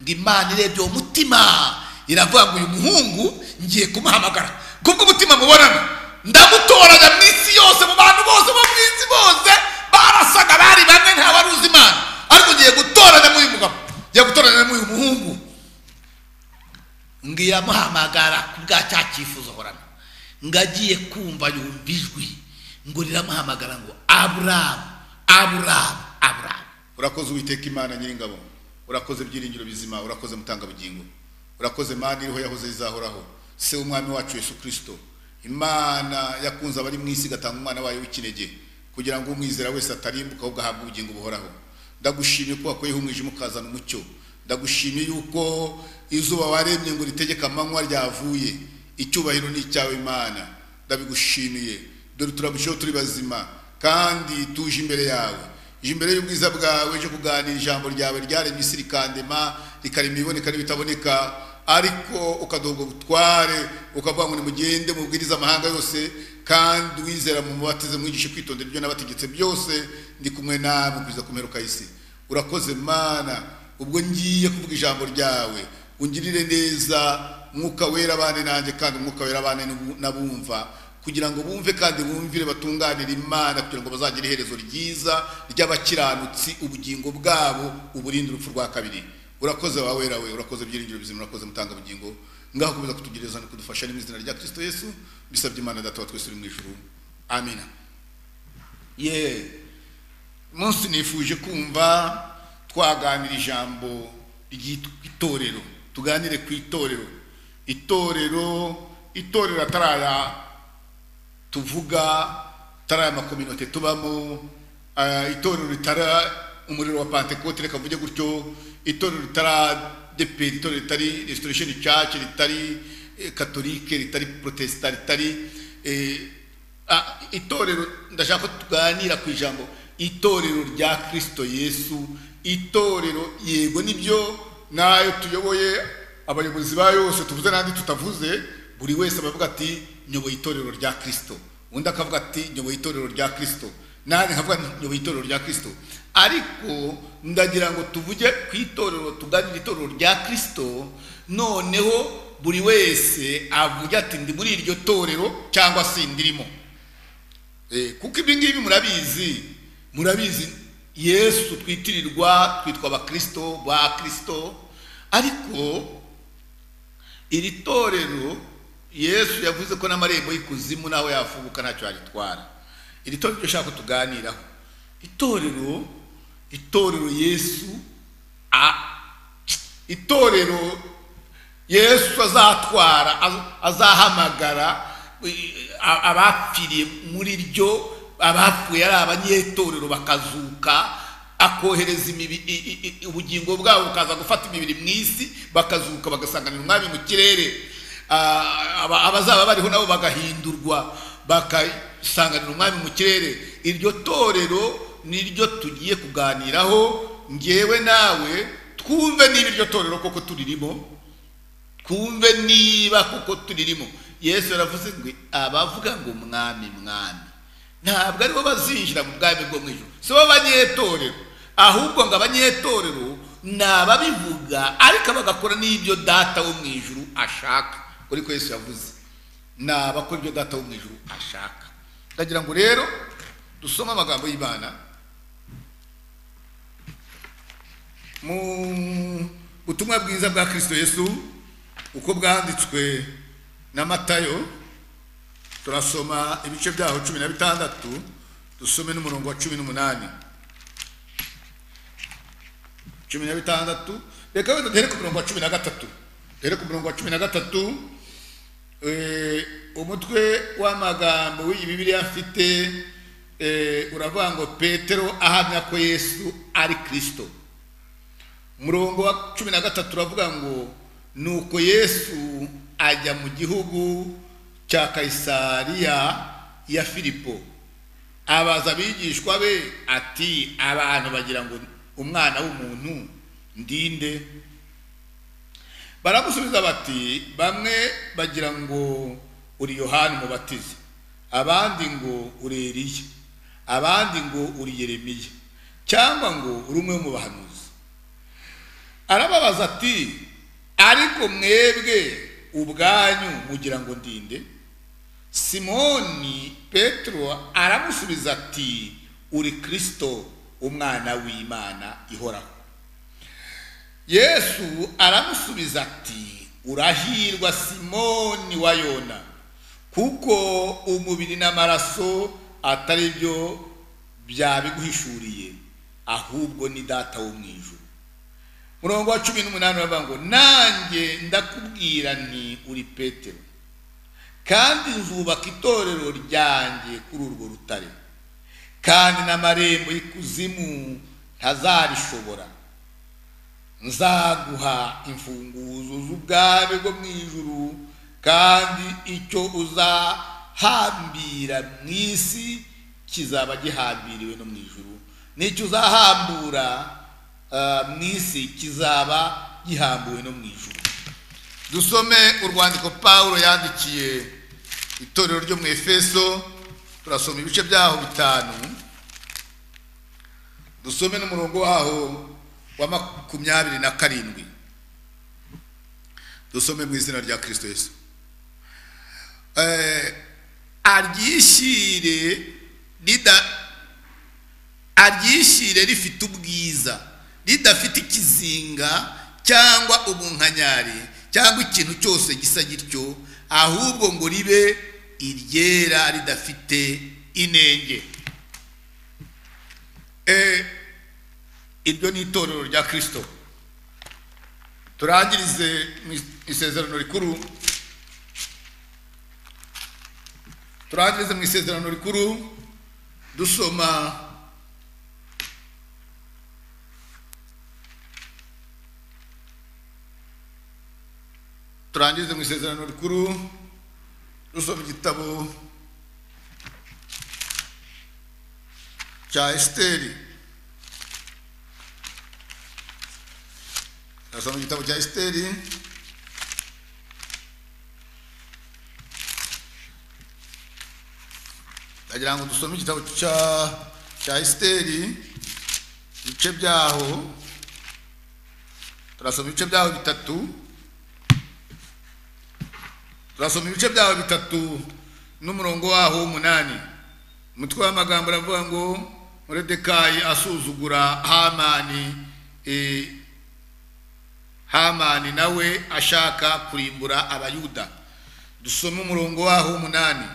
ngo imana irebye uwo mutima iravuga ngo uyu muhungu ngiye kumuhamagara kubw'umutima mubonana ndamutoraga mu isi yose mu bantu bose bo mu isi bose barasaga bari bamwe nta wari uzi imana ariko ngiye gutoranya muri uyu mugabo ngiye gutoranya muri uyu muhungu ngo iramuhamagara ku bwa cya cyifuzo horana ngo agiye kumva yumva ijwi ngo riramuhamagara ngo aburamu aburamu aburamu urakoze uwiteka imana nyiringabo urakoze byiringiro bizima urakoze mutangabugingo urakoze mana iriho yahoze izahoraho se w'umwami wacu yesu kirisito imana yakunze abari mu isi igatanga umwana wayo w'ikinege kugira ngo umwizera wese atarimbuka ahubwo ahabwe ubugingo buhoraho ndagushimiye ko wakuyeho umwijima ukazana umucyo ndagushimiye yuko izuba waremye ngo ritegeke amanywa ryavuye icyubahiro ni icyawe imana ndabigushimiye dore turabusheho turi bazima kandi tuje imbere yawe ije imbere y'ubwiza bwawe cyo kuganira ijambo ryawe ryaremye isi rikandema rikarema ibiboneka n'ibitaboneka ariko ukaduha ubutware ukavuga ngo nimugende mubwirize amahanga yose kandi wizera mu mubatize mwigishe kwitondera ibyo nabategetse byose ndi kumwe nawe kugeza ku mperuka y'isi urakoze mana ubwo ngiye kuvuga ijambo ryawe ungirire neza mwuka wera abane nanjye kandi umwuka wera abane n'abumva kugira ngo bumve kandi bumvire batunganire imana kugira ngo bazagire iherezo ryiza ry'abakiranutsi ubugingo bwabo uburinde urupfu rwa kabiri urakoze wa wera we urakoze byiringiro bizima urakoze mutanga bugingo ngaho komeza kutugereza no kudufasha mu izina rya kirisito yesu bisabye imana data wa twese uri mu ijuru amina ye munsi nifuje kumva twaganira ijambo ry'itorero tuganire ku itorero itorero itorero ataraya tuvuga itara y'amakominote tubamo itorero ritara umuriro wa pantekote reka mvuge gutyo itorero ritara depe itorero ritari restoration church ritari katolike ritari protesta ritari itorero ndashaka ko tuganira ku ijambo itorero rya kirisito yesu itorero yego nibyo nayo tuyoboye abayobozi ba yose tuvuze n'andi tutavuze buri wese abavuga ati nyoboye itorero rya kirisito undi akavuga ati nyoboye itorero rya kirisito nanjye nkavuga nyoboye itorero rya kirisito ariko ndagira ngo tuvuge ku itorero tuganire itorero rya kirisito noneho buri wese avuge ati ndi muri iryo torero cyangwa se ndirimo kuko ibi ngibi murabizi murabizi yesu twitirirwa twitwa abakirisito ba kirisito ariko iri torero yesu yavuze ko n'amarembo y'ikuzimu naho yafunguka ntacyo yagitwara iri torero ryo ushaka tuganiraho itorero itorero yesu itorero yesu azatwara azahamagara abapfiriye muri ryo abapfuye ari abanyetorero bakazuka akohereza ubugingo bwabo bukaza gufata imibiri mu isi bakazuka bagasanganira umwami mu kirere abazaba bariho nabo bagahindurwa bagasanganira umwami mu kirere iryo torero niryo tugiye kuganiraho ngewe nawe twumve niba iryo torero koko turirimo twumve niba koko turirimo yesu yaravuze ngo abavuga ngo mwami mwami ntabwo aribo bazinjira mu bwami bwo mu ijoro si bo banyetorero ahubwo ngo abanyetorero ni ababivuga ariko bagakora n'ibyo data wo mu ijoro ashaka kuri ko Yesu yavuze ni abakora ibyo data wo mu ijoro ashaka ndagira ngo rero dusome amagambo y'imana mu butumwa bwiza bwa kirisito yesu uko bwanditswe na matayo turasoma ibice byaho cumi na bitandatu dusome n'umurongo wa cumi n'umunani cumi na bitandatu reka wenda duhere ku murongo wa cumi na gatatu duhere ku murongo wa cumi na gatatu umutwe w'amagambo w'iyi bibiliya mfite uravuga ngo petero ahamya ko yesu ari kirisito umurongo wa cumi na gatatu uravuga ngo ni uko yesu ajya mu gihugu cya kayisariya ya filipo abaza abigishwa be ati abantu bagira ngo umwana w'umuntu ndinde baramusubiza bati bamwe bagira ngo uri yohani umubatizi abandi ngo uri eriya abandi ngo uri yeremiya cyangwa ngo uri umwe mu bahanuzi arababaza ati ariko mwebwe ubwanyu mugira ngo ndinde simoni petero aramusubiza ati uri kirisito umwana w'imana ihoraho yesu aramusubiza ati urahirwa simoni wa yona kuko umubiri n'amaraso atari byo byabiguhishuriye ahubwo ni data wo mu ijuru murongo wa cumi n'umunani baravuga ngo nanjye ndakubwira nti uri petero kandi nzubaka itorero ryanjye kuri urwo rutare kandi n'amarembo y'ikuzimu ntazarishobora nzaguha imfunguzo z'ubwami bwo mu ijuru kandi icyo uzahambira mu isi kizaba gihambiriwe no mu ijuru n'icyo uzahambura ah, mu isi kizaba gihambuwe no mu ijuru dusome urwandiko pawulo yandikiye itorero ryo mu efeso turasoma ibice byaho bitanu dusome n'umurongo waho wa makumyabiri na karindwi dusome mu izina rya kirisito yesu Eh, aryishyire rida aryishyire rifite ubwiza ridafite ikizinga cyangwa ubunkanyari cyangwa ikintu cyose gisa gityo ahubwo ngo ribe iryera ridafite inenge Eh, iryo ni itorero rya kirisito turangirize mu is- isezerano rikuru turangirize mu isezerano rikuru dusoma turangirize mu isezerano rikuru dusoma igitabo cya esiteri turasoma igitabo cya esiteri ndagira ngo dusome igitabo cya cya esiteri ibice byaho turasoma ibice byaho bitatu turasoma ibice byaho bitatu n'umurongo waho w'umunani umutwe w'amagambo aravuga ngo muredekayi asuzugura hamani eh, hamani nawe ashaka kurimbura abayuda dusome umurongo waho w'umunani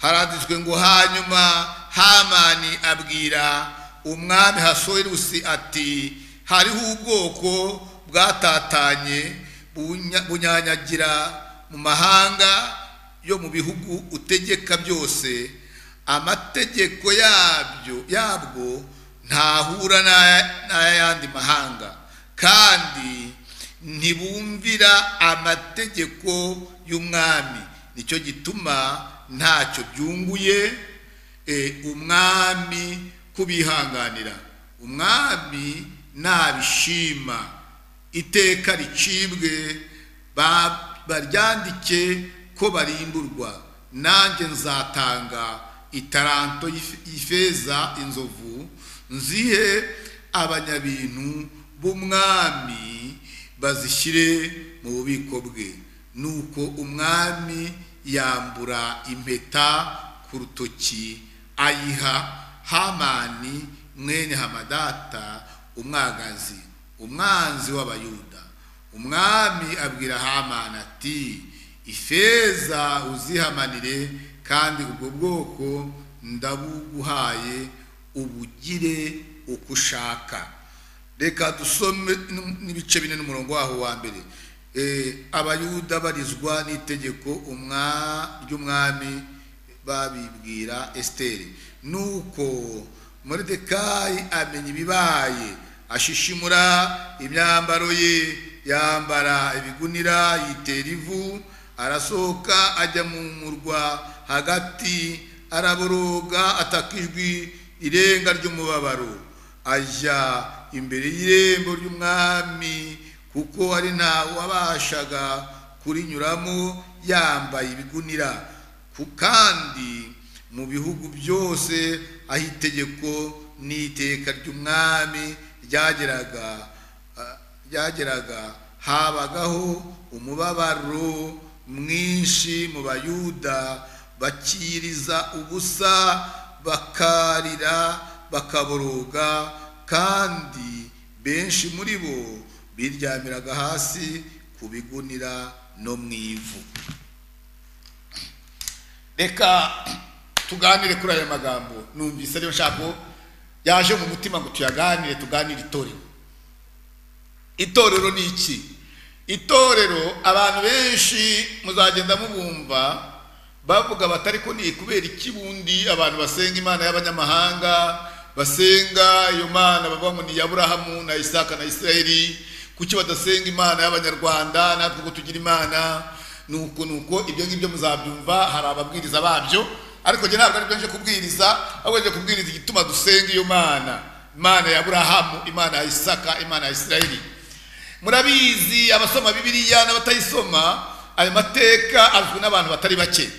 haranditswe ngo hanyuma hamani abwira umwami hasowerusi ati hariho ubwoko bwatatanye bunya- bunyanyagira mu mahanga yo mu bihugu utegeka byose amategeko yabyo yabwo ntahura n'aya- n'ayandi mahanga kandi ntibumvira amategeko y'umwami nicyo gituma ntacyo byunguye eh, umwami kubihanganira umwami nabishima iteka ricibwe ba- baryandike ko barimburwa nanjye nzatanga itaranto y'ife- y'ifeza inzovu nzihe abanyabintu b'umwami bazishyire mu bubiko bwe nuko umwami yambura impeta ku rutoki ayiha hamani mwene hamadata umwagazi umwanzi w'abayuda umwami abwira hamani ati ifeza uzihamanire kandi ubwo bwoko ndabuguhaye ubugire uko ushaka reka dusome n- n'ibice bine n'umurongo waho wa mbere Eh, abayuda barizwa n'itegeko umwa- ry'umwami babibwira esiteri nuko moridekayi amenya ibibaye ashishimura imyambaro ye yambara ibigunira yitera ivu arasohoka ajya mu murwa hagati araboroga ataka ijwi irenga ry'umubabaro ajya imbere y'irembo ry'umwami kuko ari ntawe wabashaga kurinyuramo yambaye ibigunira ku kandi mu bihugu byose aho itegeko n'iteka ry'umwami ryageraga ah, byageraga habagaho umubabaro mwinshi mu bayuda bakiriza ubusa bakarira bakaboroga kandi benshi muri bo biryamiraga hasi ku bigunira no mu ivu reka tuganire kuri aya magambo numvise ariyo nshaka ko yaje mu mutima ngo tuyaganire tuganire itorero itorero ni iki itorero abantu benshi muzagenda mubumva bavuga batari ko ni kubera iki bundi abantu basenga imana y'abanyamahanga basenga iyo mana bavuga ngo ni aburahamu na isaka na isirayeli kuki badasenga imana y'abanyarwanda natwe ko tugira imana ni uko ni uko ibyo ngibyo muzabyumva hari ababwiriza babyo ariko njye ntabwo aribyo nje kubwiriza ahubwo nje kubwiriza igituma dusenga iyo mana imana ya aburahamu imana ya isaka imana ya isirayeli murabizi abasoma bibiliya n'abatayisoma ayo mateka azwi n'abantu batari bake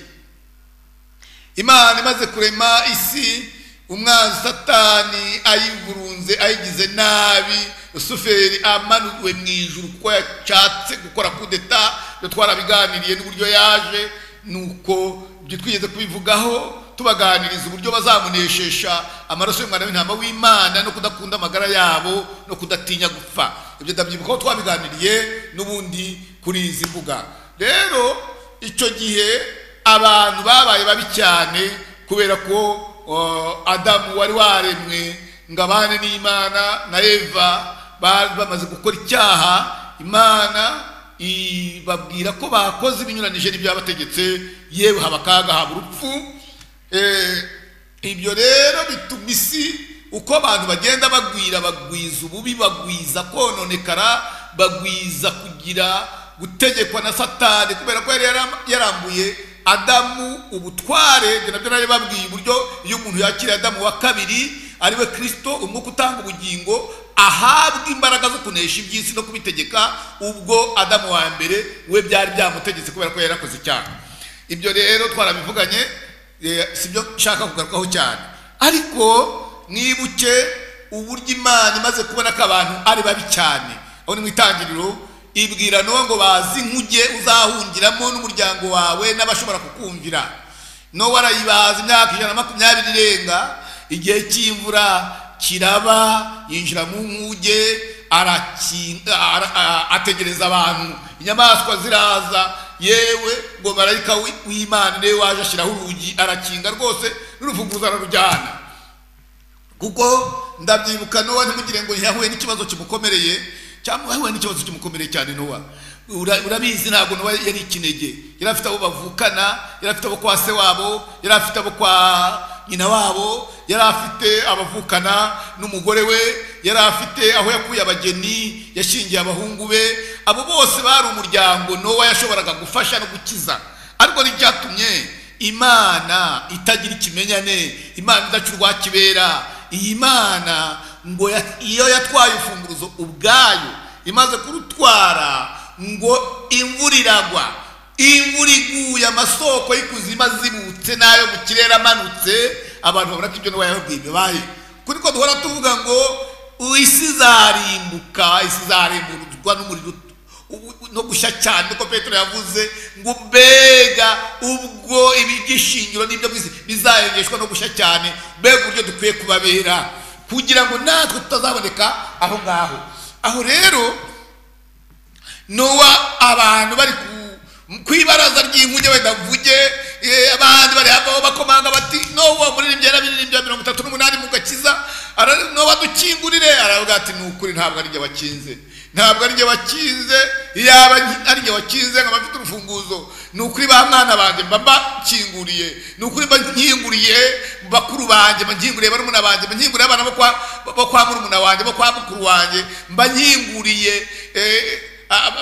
imana imaze kurema isi umwanzi satani ayivurunze ayigize nabi rusuferi amanuwe mu ijuru kuko yashatse gukora kudeta ibyo twarabiganiriye n'uburyo yaje ni uko ibyo twigeze kubivugaho tubaganiriza uburyo bazamuneshesha amaraso y'umwana w'intama w'imana no kudakunda amagara yabo no kudatinya gupfa ibyo ndabyibukaho twabiganiriye n'ubundi kuri izi mbuga rero icyo gihe abantu babaye babi cyane kubera ko adamu wari waremwe ngo abane n'imana na eva bari bamaze gukora icyaha imana ibabwira ko bakoze ibinyuranije n'ibyo yabategetse yewe haba akaga haba urupfu ibyo rero bituma isi uko abantu bagenda bagwira bagwiza ububi bagwiza kononekara bagwiza kugira gutegekwa na satani kubera ko yari yarambuye adamu ubutware ibyo nabyo nari babwiye uburyo iyo umuntu yakiriye adamu wa kabiri ariwe kirisito umwuka utanga ubugingo ahabwa imbaraga zo kunesha iby'isi no kubitegeka ubwo adamu wa mbere we byari byamutegetse kubera ko yari yakoze icyaha ibyo rero twarabivuganye si byo nshaka kugarukaho cyane ariko mwibuke uburyo imana imaze kubona ko abantu ari babi cyane aho ni mu itangiriro ibwira n'uwo ngo bazi nk'ujye uzahungiramo n'umuryango wawe n'abashobora kukumvira n'uwo arayibaza imyaka ijana na makumyabiri irenga igihe cy'imvura kiraba yinjira mu nkuge ategereza abantu inyamaswa ziraza yewe ngo marayika w'imana niwe waje ashyiraho urugi arakinga rwose n'urufunguzo ararujyana kuko ndabyibuka nowa ntimugire ngo yahuye n'ikibazo kimukomereye cyangwa yahuye n'ikibazo kimukomereye cyane nowa urabizi ntabwo nowa yari ikinege yari afite abo bavukana yari afite abo kwa se wabo yari afite abo kwa nyina wabo yari afite abavukana n'umugore we yari afite aho yakuye abageni yashingiye abahungu be abo bose bari umuryango nowa yashoboraga gufasha no gukiza ariko n'ibyatumye imana itagira ikimenyane imana idaca urwakibera iyi mana ngo iyo yatwaye imfunguruzo ubwayo imaze kurutwara ngo imvura iragwa imvura iguye amasoko y'ikuzimu azibutse n'ayo mu kirere amanutse abantu babona ko ibyo n'uwayababwiye bibaye kuri ko duhora tuvuga ngo isi izarimbuka isi izarimburwa n'umuriro no gushya cyane ko petero yavuze ngo mbega ubwo iby'ishingiro n'ibyo bizayengeshwa no gushya cyane mbega uburyo dukwiye kubabera kugira ngo natwe tutazaboneka aho ngaho aho rero nuwa abantu bari ku ku ibaraza ry'inkuge wenda mvuge abandi bari hafi aho bakomanga bati nowa muririmbyi yarabiririmbye ya mirongo itatu n'umunani mu gakiza nowa dukingurire aravuga ati ni ukuri ntabwo ari jye wakinze ntabwo ari jye wakinze yaba ari jye wakinze nkaba mfite urufunguzo ni ukuri ba mwana banjye mba mbakinguriye ni ukuri mba nkinguriye bakuru banjye mba nkinguriye barumuna banjye mba nkinguriye abana bo kwa murumuna wanjye bo kwa mukuru wanjye mba nkinguriye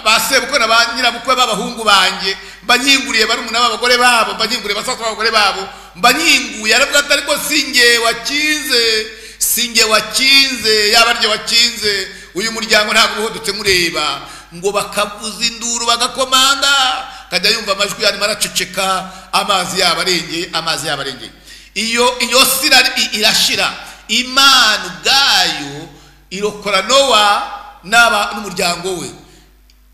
basebukwe na ba nyirabukwe b'abahungu banjye mbanyinguriye barumuna b'abagore babo mbanyinguriye basaza b'abagore babo mbanyinguye aravuga ati ariko singe wakinze singe wakinze yaba aryo wakinze uyu muryango ntabwo uhodutse mureba ngo bakavuza induru bagakomanga kajya yumva amajwi arimo araceceka amazi yaba arengeye amazi yaba arengeye iyo iyo sira irashira imana ubwayo irokora nowa n'aba n'umuryango we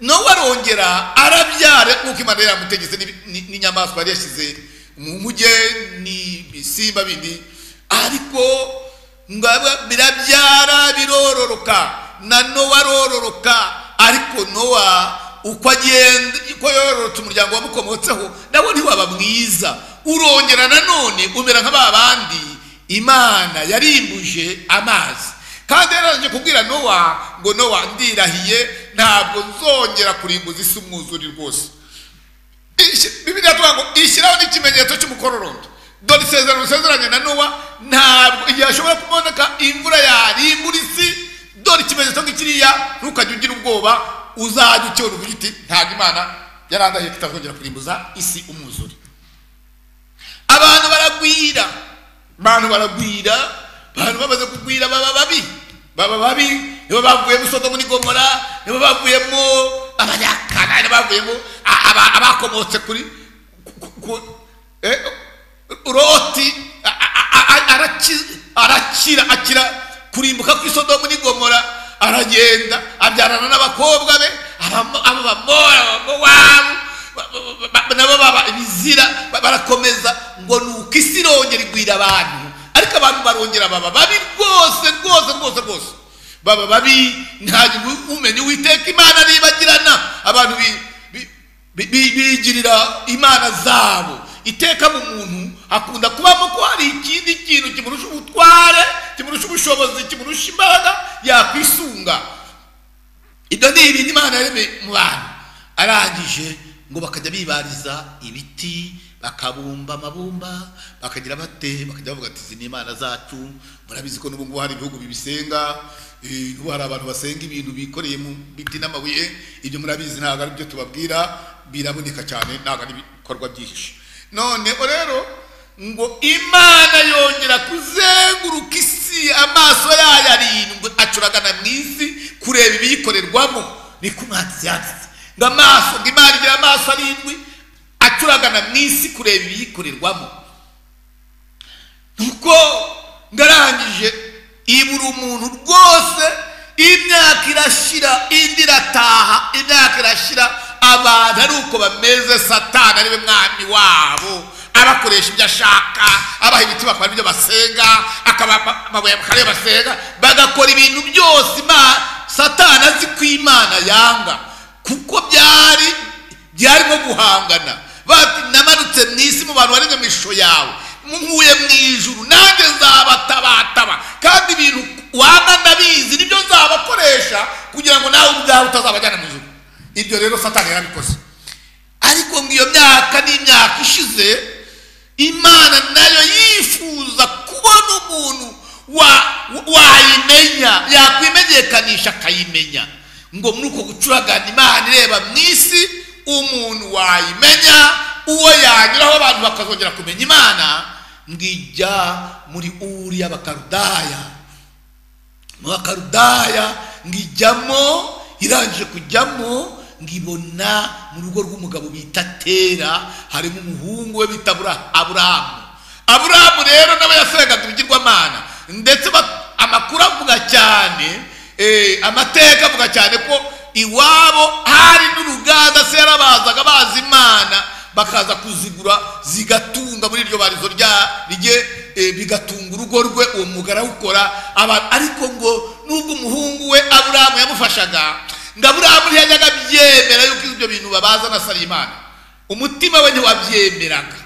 nawe arongera arabyara nk'uko imana yamutegetse n'ibi- ni- n'inyamaswa yari yashyize mu muge n'ibisimba bindi ariko ngaba- birabyara birororoka na nowa arororoka ariko nowa uko agenda uko yororotse umuryango wamukomotseho nawo ntiwaba mwiza urongera nanone umera nka ba bandi imana yarimbuje amazi kandi yararangije kubwira nowa ngo nowa ndirahiye ntabwo nzongera kurimbuza isi umwuzure rwose Ishi- bibiliya tuvuga ngo ishyiraho n'ikimenyetso cy'umukororondo dore isezerano usezeranye na nowa ntabwo igihe hashobora kuboneka imvura yarimbura isi dore ikimenyetso nk'ikiriya ntukajye ugira ubwoba uzajya ukibona uvuga uti ntabwo imana yarandahiye tutazongera kurimbuza isi umwuzure abantu baragwira abantu baragwira abantu bamaze kugwira baba babi baba babi nibo bavuyemo sodomu n'igomora nibo bavuyemo abanyakanani nibo bavuyemo a- aba- abakomotse kuri ku- ku- eh, loti a- a- a- a- araki- arakira akira kurimbuka kuri sodomu n'igomora aragenda abyarana n'abakobwa be abamo- abo bamora abamowabu ba- ba- ba- ba- nabo baba ibizira ba- barakomeza ngo ni uko isi irongera igwira abantu ariko abantu barongera baba babi rwose rwose rwose rwose baba babi ntabwo umenya uwiteka imana aribagirana abantu bi- bi- bi- bi- bigirira imana zabo iteka mu muntu hakunda kubamo ko hari ikindi kintu kimurusha ubutware kimurusha ubushobozi kimurusha imbaraga yakwisunga ibyo ni ibintu imana yaremeye mu bantu arangije ngo bakajya bibariza ibiti bakabumba amabumba bakagira bate bakajya bavuga ati izi ni imana zacu murabizi ko n'ubu ngubu hari ibihugu bibisenga eh, n'ubu hari abantu basenga ibintu bikoreye mu biti n'amabuye ibyo murabizi ntabwo ari byo tubabwira biraboneka cyane ntabwo ari ibikorwa byihishe noneho rero ngo imana yongera kuzenguruka isi amaso yayo arindwi acuragana mu isi kureba ibiyikorerwamo niko umwanditsi yanditse ngo amaso ngo imana igira amaso arindwi acuragana mu isi kureba ibiyikorerwamo nuko ndarangije ibura umuntu rwose imyaka irashira indi irataha imyaka irashira abantu ari uko bameze satani ariwe mwami wabo abakoresha ibyo ashaka abaha ibiti bakora ibyo basenga akabaha amabuye bakora ibyo basenga bagakora ibintu byose Ima- satani azi ko imana yanga kuko byari byarimo guhangana bati namanutse mu isi mu bantu barenge mu ishusho yawe nkuye mu ijuru nanjye nzabatabataba kandi ibintu waba ndabizi nibyo nzabakoresha kugira ngo nawe ubwawe utazabajyana mu ijuru ibyo rero satani yarabikoze ariko ngo iyo myaka n'imyaka ishize imana nayo yifuza kubona umuntu wa- wa- wayimenya yakwimenyekanisha akayimenya ngo muri uko gucuragana imana ireba mu isi umuntu wayimenya uwo yanyuraho abantu bakazongera kumenya imana ngijya muri uri y'abakarudaya mu bakarudaya ngijyamo irangije kujyamo ngibona mu rugo rw'umugabo bita tera harimo umuhungu we bita Abura- aburahamu aburahamu rero nawe yasengaga ibigirwamana ndetse ba- amakuru avuga cyane eh, amateka avuga cyane ko iwabo hari n'uruganda se yarabazaga bazi imana bakaza kuzigura zigatunga muri iryo barizo rya rye eh, bigatunga urugo rwe uwo mwuga arawukora aba- ariko ngo nubwo umuhungu we aburahamu yamufashaga ngo aburahamu ntiyajyaga abyemera yuko ibyo bintu babaza na sarimana umutima we ntiwabyemeraga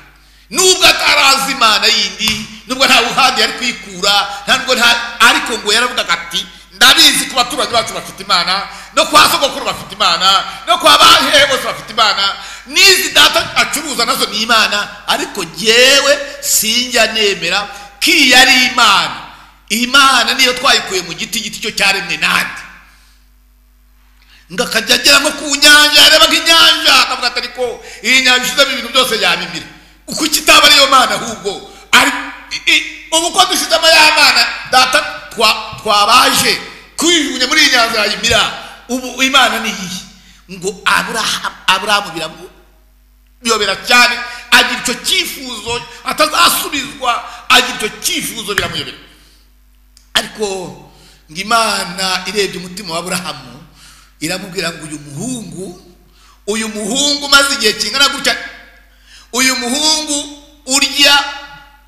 nubwo atarazi imana yindi nubwo nta buhandi yari kwikura nta nubwo nta ariko ngo yaravugaga ati ndabizi ku baturanyi bacu bafite imana no kwa sogokuru bafite imana no kwa bahehe bose bafite imana n'izi data acuruza nazo ni imana ariko jyewe sinjya nemera ko iyi ari imana imana niyo twayikuye mu giti igiti cyo cyaremwe nande ngo akajya agera nko ku nyanja yareba nk'inyanja akavuga ati ariko iyi nyanja ishizemo ibintu byose yabimira uko kitaba ariyo mana ahubwo ari i- i- ubu uko dushizemo ya mana data twa- twabaje kwijugunya muri iyi nyanja yayimira ubu imana ni iyihe ngo aburahamu aburahamu biramu biyobera cyane agira icyo cyifuzo atazasubizwa agira icyo cyifuzo biramuyobera ariko ngo imana irebye umutima wa aburahamu iramubwira ngo uyu muhungu uyu muhungu umaze igihe kingana gutya uyu muhungu urya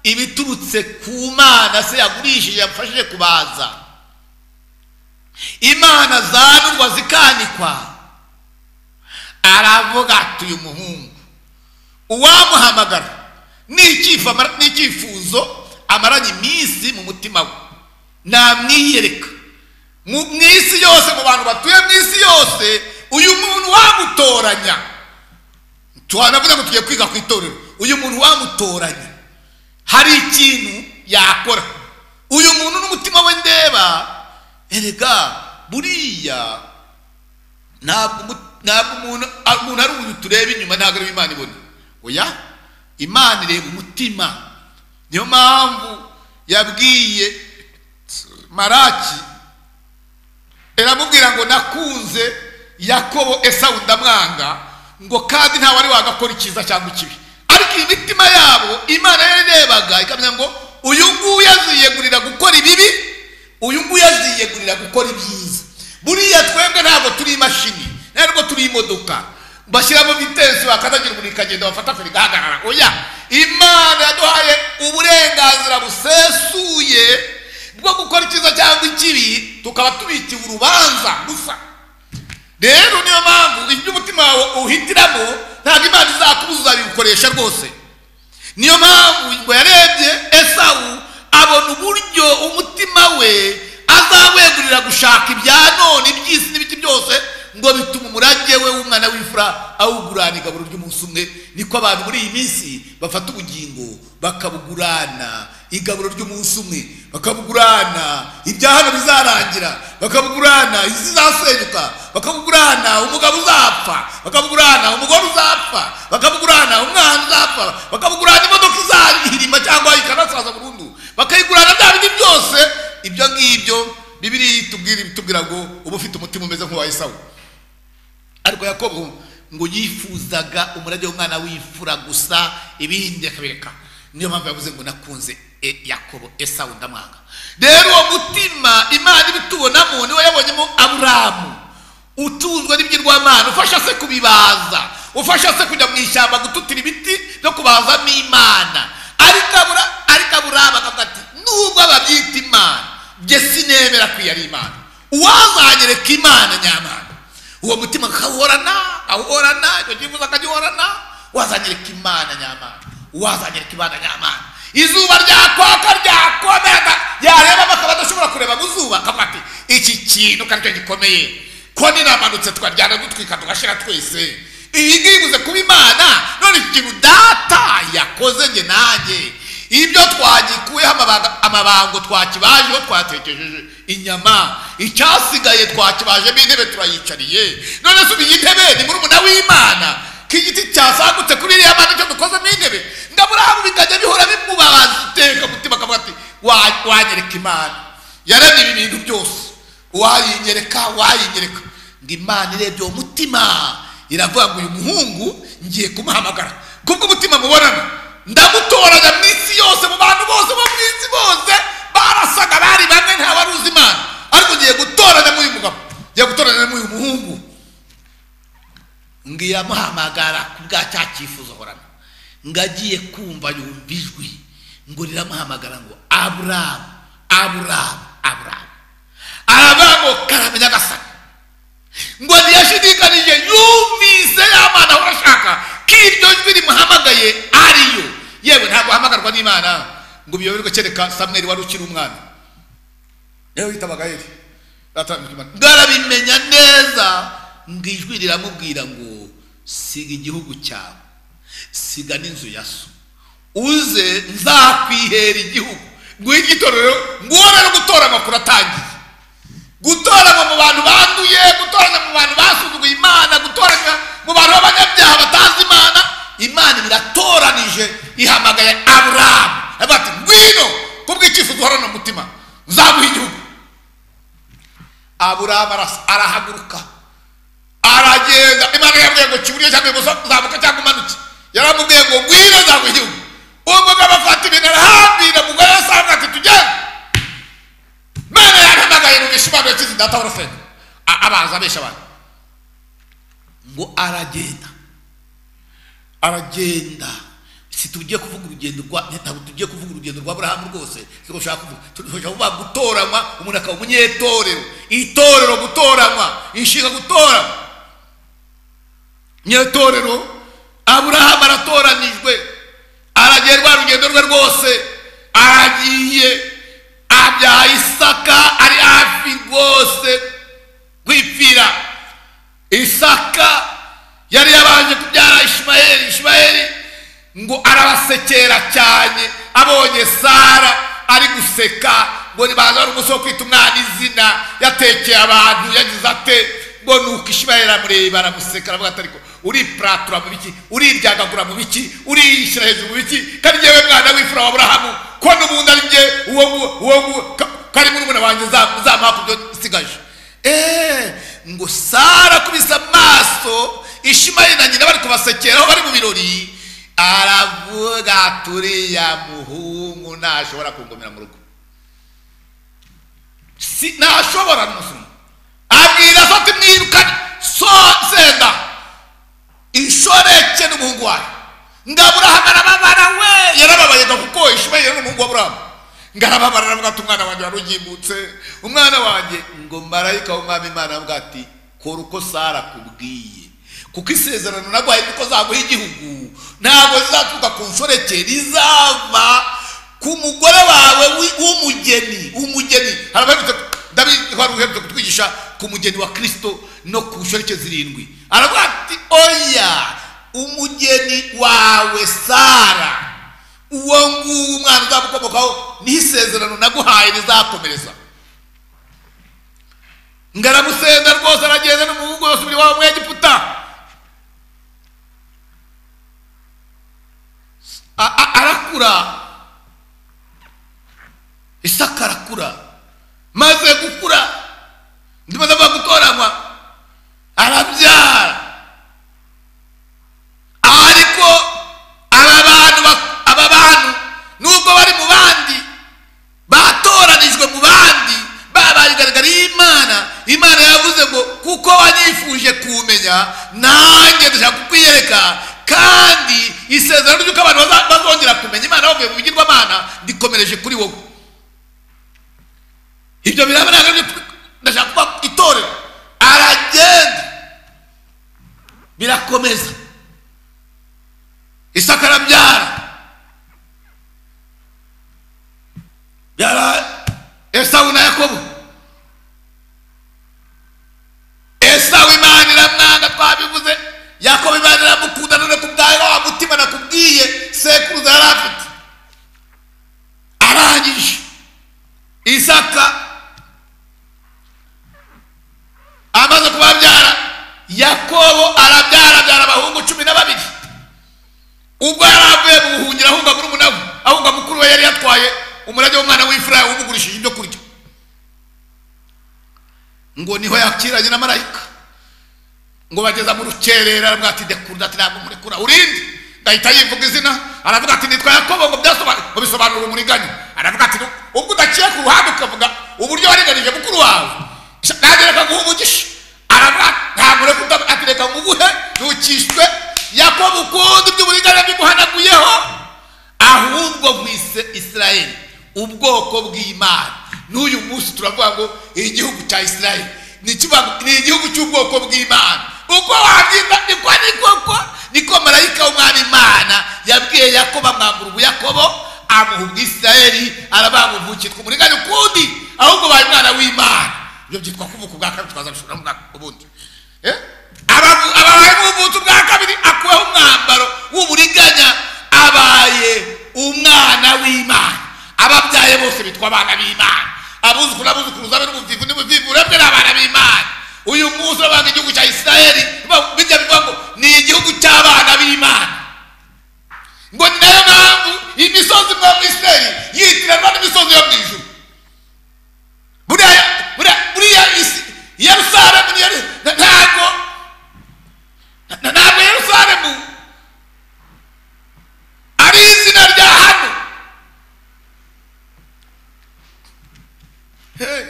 ibiturutse ku mana se yagurishije yamfashije kubaza imana zanurwa zikanikwa aravuga ati uyu muhungu uwamuhamagara n'icyifu amara- n'icyifuzo amaranye iminsi mu mutima we namwiyereka mu mu isi yose mu bantu batuye mu isi yose uyu muntu wamutoranya twanavuze ngo tugiye kwiga ku itorero uyu muntu wamutoranya hari ikintu yakora uyu muntu n'umutima we ndeba erega buriya ntabwo umu- ntabwo umuntu a- umuntu ari uyu tureba inyuma ntabwo ariwe imana ibona oya imana ireba umutima niyo mpamvu yabwiye maraki iramubwira ngo nakunze yakobo esawu ndamwanga ngo kandi nta wari wagakora icyiza cyangwa ikibi ariko imitima yabo imana yarebaga ikamenya ngo uyu nguyu aziyegurira gukora ibibi uyu nguyu aziyegurira gukora ibyiza buriya twebwe ntabwo turi imashini ntabwo turi imodoka bashyiramo vitensi bakazagira umuriro ikagenda bafata feri igahagarara oya imana yaduhaye uburenganzira busesuye bwo gukora icyiza cyangwa ikibi tukaba tubikiwe urubanza gusa rero niyo mpamvu ibyo umutima wawe uhitiramo ntabwo imana izakubuza uzabikoresha rwose niyo mpamvu ngo yarebye esawu abona uburyo umutima we azawegurira gushaka ibya none iby'isi n'ibiti byose ngo bituma umurage we w'umwana w'imfura awugurana igaburo ry'umunsi umwe niko abantu muri iyi minsi bafata ubugingo bakabugurana igaburo ry'umunsi umwe bakabugurana ibya hano bizarangira bakabugurana isi izasenyuka bakabugurana umugabo uzapfa bakabugurana umugore uzapfa bakabugurana umwana uzapfa bakabugurana imodoka izahirima cyangwa ikanasaza burundu bakayigurana bya bindi byose ibyo ngibyo bibiri itubwira itubwira ngo uba ufite umutima umeze nk'uwa esawu ariko yakobo ngo yifuzaga umurage w'umwana w'imfura gusa ibindi akabireka niyo mpamvu yavuze ngo nakunze e- yakobo esawu ndamwanga rero uwo mutima imana ibitubonamo niwo yabonyemo aburamu utuzwe n'ibyirwamana ufasha se kubibaza ufasha se kujya mu ishyamba gututira ibiti no kubazamo imana ariko abura ariko aburamu akavuga ati nubwo ababyita imana jye sinemera ko iyo ari imana uwazanyereka imana nyamana uwo mutima akawuhorana awuhorana icyo cyifuzo akagihorana wazanyereka imana nyamana wazanyereka imana nyamana izuba ryakwaka ryakomega yareba bakaba adashobora kureba mu zuba akavuga ati iki kintu ko aricyo gikomeye ko ninamanutse twaryana dutwika tugashira twese iyi ngiyi ibuze kuba imana none iki kintu data yakoze njye nanjye ibyo twagikuyeho amabanga- amabango twakibajeho twatekejeje inyama icyasigaye twakibajemo intebe turayicariye none se ubu iyi ntebe ni murumuna w'imana ko igiti cyasagutse kuri iriya mana cyo dukozemo intebe ngaburahamu bikajya bihora bimubabaza iteka umutima akavuga ati "Wa- wanyereka imana yaremye ibi bintu byose wayinyereka wayinyereka ngo imana irebye uwo mutima iravuga ngo uyu muhungu ngiye kumuhamagara kubwo umutima mubonana ndamutoranya mu isi yose mu bantu bose bo mu isi bose barasaga bari bamwe nta wari uzi imana ariko ngiye gutoranya muri uyu mugabo ngiye gutoranya muri uyu muhungu ngo iramuhamagara ku bwa cya cyifuzo ahorana ngo agiye kumva yumva ijwi ngo riramuhamagara ngo aburamu aburamu aburamu aravuga ngo karamenya agasaka ngo ntiyashidikanije yumvise ya mana ahora ashaka ko iryo jwi rimuhamagaye ariyo yewe ntabwo ahamagarwa n'imana ngo biyoberwe kereka samweli wari ukiri umwana niwe witabaga eri Ratambika Imana. ngo arabimenya neza ngo ijwi riramubwira ngo siga igihugu cyawe siga n'inzu ya so uze nzakwihera igihugu nguhe igitorero nguwo rero gutoranywa kuratangiye gutoranywa mu bantu banduye gutoranywa mu bantu basuzuguye imana gutoranywa mu bantu b'abanyabyaha batazi imana imana iratoranije ihamagaye aburamu aravuga ati ngwino kubw'icyifuzo uhorana umutima nzaguha igihugu aburamu aras- arahaguruka aragenda imana yamubwiye ngo kiburyo cyangwa ibumoso zamuka cyangwa umanuke yaramubwiye ngo ngwino nzaguha igihugu uwo mugabo afata ibintu arahambira umugore we asanga ati tugende imana yarahamagaye mu araza abesha abantu ngo aragenda aragenda si tugiye kuvuga urugendo rwa ntabwo tugiye kuvuga urugendo rwa burahamu rwose si gushaka kuvuga turashaka kuvuga gutoranywa umuntu akaba umunyetorero itorero gutoranywa inshinga gutoranywa nyetorero aburahamu aratoranijwe aragenda rwa rugendo rwe rwose aragiye abyaye isaka ari hafi rwose kwipfira isaka yari yabanje kubyara ishimayeli ishimayeli ngo arabasekera cyane abonye sara ari guseka ngo nibanza ari umusore wo kwita umwana izina yatekeye abantu yagize ate ngo nuko ishimayeli aramureba aramuseka aravuga ati ariko uripuratura mu biki uriryagagura mu biki uriyishyira hejuru mu biki kandi ngewe mwana w'imfura wa burahamu ko n'ubundi ari nge uwo ngu- uwo ngu- ka- kari muri umwana wanjye nza- nzamuha ku byo isigaje eee ngo sara akubise amaso ishimayeli na nyina bari kubasekera aho bari mu birori aravuga ati uriya muhungu ntashobora kungomera mu rugo si ntashobora n'umusuma abwira so ati mwirukane so senda inshoreke n'umuhungu wayo ngo aburahamu arababara we yarababaye ngo kuko ishimayeli ni umuhungu wa aburahamu ngo arababara aravuga ati umwana wanjye wari ugimbutse umwana wanjye ngo marayika w'umwami imana aravuga ati kora uko sara akubwiye kuko isezerano naguhaye niko zaguha igihugu ntabwo zizaturuka ku nshoreke rizava ku mugore wawe wi- w'umugeni umugeni harabaherutse ndabizi ko hari uherutse kutwigisha ku mugeni wa kirisito no ku nshoreke zirindwi aravuga ati oya umugeni wawe sara uwo nguwo umwana uzamukomokaho niho isezerano naguhaye rizakomereza ngo aramusenda rwose aragenda n'umuhungu yose uri wawe mwegiputa A- a- arakura isaka arakura maze gukura ndimaze ava gutoranywa arabyara ariko aba bantu bak- aba bantu nubwo bari mu bandi batoranijwe mu bandi babaye igaragara y'imana imana yavuze ngo kuko wanyifuje kumenya nanjye dushaka kukwiyereka kandi isezerano ry'uko abantu baza- bazongera kumenya imana bavuye mu bigirwamana rikomereje kuri wowe ibyo birabanaga ndashaka kuba itorero aragenda birakomeza isaka arabyara yara esawu na yakobo esawu imana iramwanga twabivuze yakobo imana iramukunda none ku bwawe wa mutima nakubwiye sekuruza yari afite arangije isaka amaze kubabyara yakobo arabyara abyara abahungu cumi na babiri ubwo yari avuye mu buhungiro ahunga muri umunavu ahunga mukuru we yari yatwaye umurage w'umwana w'imfura umugurishije ibyo kurya ngo niho yakiranye na marayika ngo bageza mu rukerera aravuga ati ndekunda ati ntabwo murekura urindi gahita yivuga izina aravuga ati nitwa yakobo ngo byasobanura ngo bisobanura umuriganya aravuga ati ubwo udaciye ku ruhande ukavuga uburyo waringanije mukuru wawe sha- nanjye reka nguhe umugisha aravuga ati, ntabwo ureka uta- ati reka nguguhe ntukishwe yakobo ukundi by'uburiganya bimuhanaguyeho ahubwo mwise isirayeli ubwoko bw'imana n'uyu munsi turavuga ngo igihugu cya isirayeli ni ikiba- ni igihugu cy'ubwoko bw'imana uko wabyita niko ni koko niko marayika w'umwana imana yabwiye yakobo amwambura ubuyakobo amuha ubwisirayeli arabamuvukitwa umuriganya ukundi ahubwo baye umwana w'imana ibyo byitwa kuvuka ubwa kabiri twazabishobora mu mwaka ubundi Eh? Abavu- ababaye umuvutsi ubwa kabiri akuweho umwambaro w'uburiganya abaye umwana w'imana ababyaye bose bitwa abana b'imana abuzukuru n'abuzukuru zabe n'ubuvivu n'ubuvivu urebwe ni abana b'imana uyu munsi urabanga igihugu cya isirayeli ba- bijya bivuga ngo ni igihugu cy'abana b'imana ngo ni nayo mpamvu imisozi mwa mu isirayeli yitiranwa n'imisozi yo mu ijuru buriya buriya- buriya isi yerusalemu ni Yeru- na- ntabwo na- ntabwo yerusalemu ari izina rya hano Hey.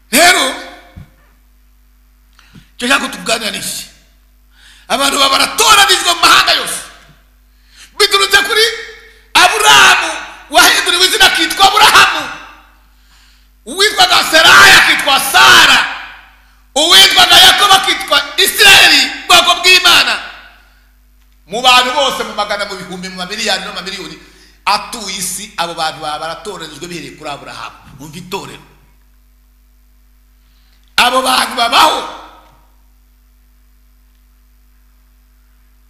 rero ndashaka ko tuganira n'iki abantu baba baratoranijwe mu mahanga yose biturutse kuri aburahamu wahinduriwe izina akitwa aburahamu uwitwaga sarayi akitwa sara uwitwaga yakobo akitwa isirayeli bwoko bw'imana mu bantu bose mu magana mu bihumbi mu mamiliyari no mu mamiliyoni atuye isi abo bantu baba baratoranijwe bihereye kuri aburahamu umva itorero abo bantu babaho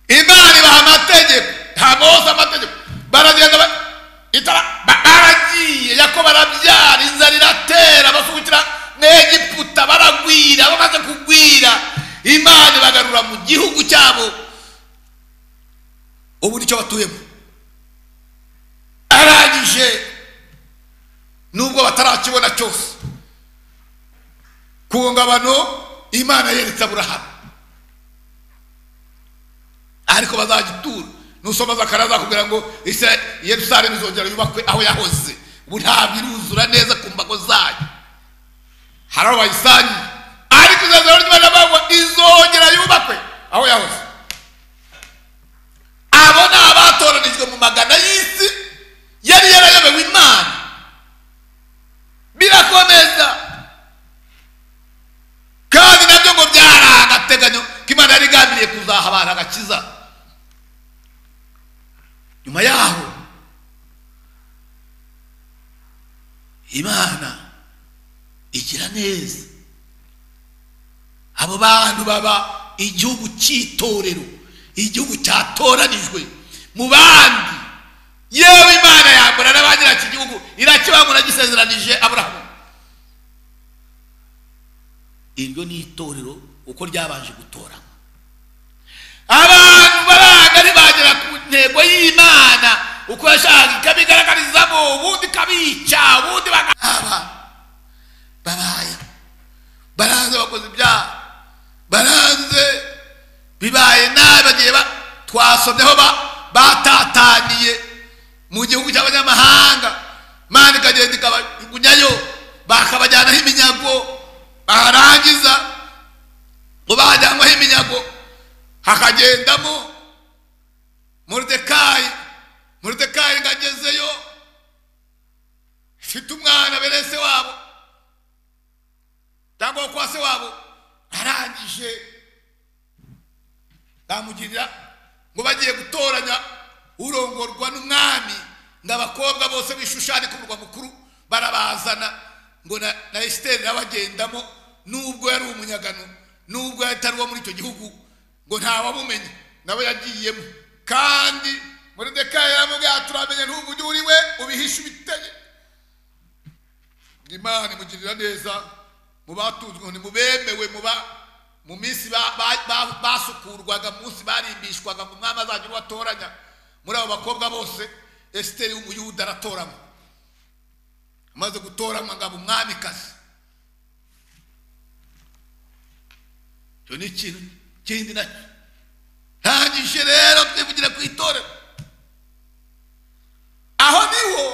imana ibaha amategeko nta mose amategeko baragenda ba- itara ba- baragiye yako barabyara inzara iratera basukira mu egiputa baragwira bamaze kugwira imana ibagarura mu gihugu cyabo ubu nicyo batuyemo arangije nubwo batarakibona cyose ku ngabano imana yeretse aburahamu ariko bazagitura nusoma zakara zakubwira ngo Isra- yerusalemu izongera yubakwe aho yahoze ubu ntabwo iruzura neza ku mbago zayo hari aho bayisangiye ariko izazana ry'imana bavuga ngo izongera yubakwe aho yahoze abo ni abatoranijwe mu magana y'isi yari yarayobewe imana birakomeza kandi nabyo ngo byari agateganyo ko imana yari igambiriye kuzaha abantu agakiza nyuma yaho imana igira neza abo bantu baba igihugu cy'itorero igihugu cyatoranijwe mu bandi yewe imana yambura n'abagira iki gihugu irakibangura gisezeranije aburahamu iryo ni itorero uko ryabanje gutora abantu baranga ntibagera ku ntego y'imana uko yashakaga ikabigaragarizamo ubundi ikabica ubundi bakaba babaye baranze bakoze ibyaha baranze bibaye nabi bagiye ba twasomyeho ba batataniye mu gihugu cy'abanyamahanga mani ikagenda ikabajugunyayo bakabajyanaho iminyago barangiza ngo bajyanwaho iminyago hakagendamo moridekayi moridekayi ngo agezeyo mfite umwana berese wabo cyangwa wo kwa se wabo arangije bamugirira ngo bagiye gutoranya urongorwa n'umwami ngo abakobwa bose bishushane ku murwa mukuru barabazana ngo na, na esiteri nawe agendamo nubwo yari umunyagano nubwo yari atari uwo muri icyo gihugu ngo ntawamumenye nawe yagiyemo kandi moridekayi yaramubwira ati turamenya ntubu ujye uri we ubihishe ibitege imana imugirira neza mu batunzwe ni mu bemewe mu ba mu minsi ba- ba- ba- basukurwaga mu munsi barimbishwaga ngo umwami azajya ubatoranya muri abo bakobwa bose esiteri w'umuyuda aratoranywa amaze gutoranywa ngo abe umwamikazi icyo ni ikintu kindi nacyo ntangije rero twivugire ku itorero aho niho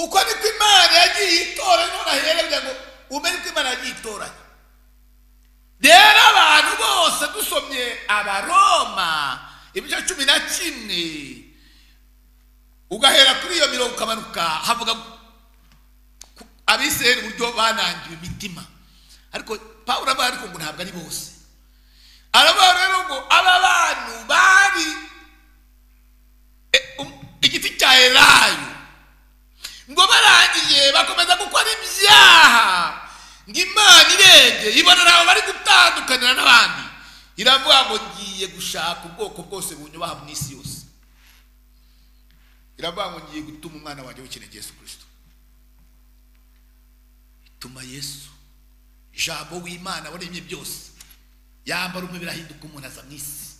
uko niko imana yagiye itora none ahererwa ngo umenye uko imana yagiye itoranya rero abantu bose dusomye abaroma ibice cumi na kimwe ugahera kuri iyo mirongo ukamanuka havuga ku- abisirayeli uburyo banangiwe imitima ariko pawulo aba ariko ngo ntabwo ari bose aravuga rero ngo aba bantu bari e, um- igiti cya elayo ngo barangije bakomeza gukora ibyaha ngo imana irenge ibonera aho bari gutandukanira n'abandi iravuga ngo ngiye gushaka ubwoko bwose bunyubaha mu isi yose iravuga ngo ngiye gutuma umwana wanjye w'ikinege yesu kirisito ituma yesu ijambo w'imana waremye byose yambara umubiri ahinduka umuntu aza mu isi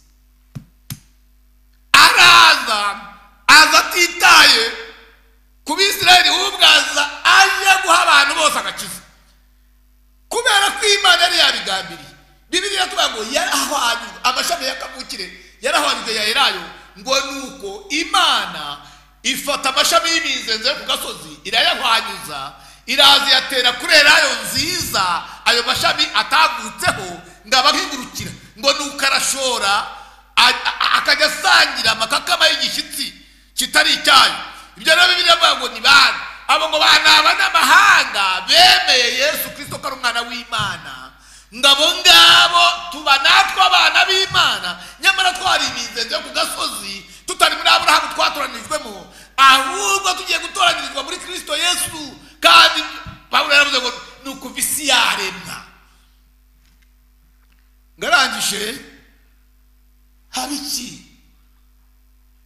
araza aza atitaye ku bisirayeli ubwaza aje guha abantu bose agakiza kubera ko imana yari yabigambiriye bibiri yatuvuga ngo yarahwanyijwe amashami y'akavukire yarahwanyijwe ya erayo ngo nuko imana ifata amashami y'imizenze yo ku gasozi irayahwanyuza iraza yatera kuri elayo nziza ayo mashami atagutseho ngo abahingurukira ngo nuko arashora a- a- akajya asangira amakakama y'igishyitsi kitari icyayo ibyo rero bibiliya avuga ngo ni bande abo ngo bana aba ni amahanga bemeye yesu kirisito ko ari umwana w'imana ngo abo ngabo tuba natwe abana b'imana nyamara twari iminzenzi yo ku gasozi tutari muri aburahamu twatoranijwemo ahubwo tugiye gutoranyirizwa muri kirisito yesu kandi pawulo yaravuze ngo ni ukuva isi yaremwa ngarangije haba iki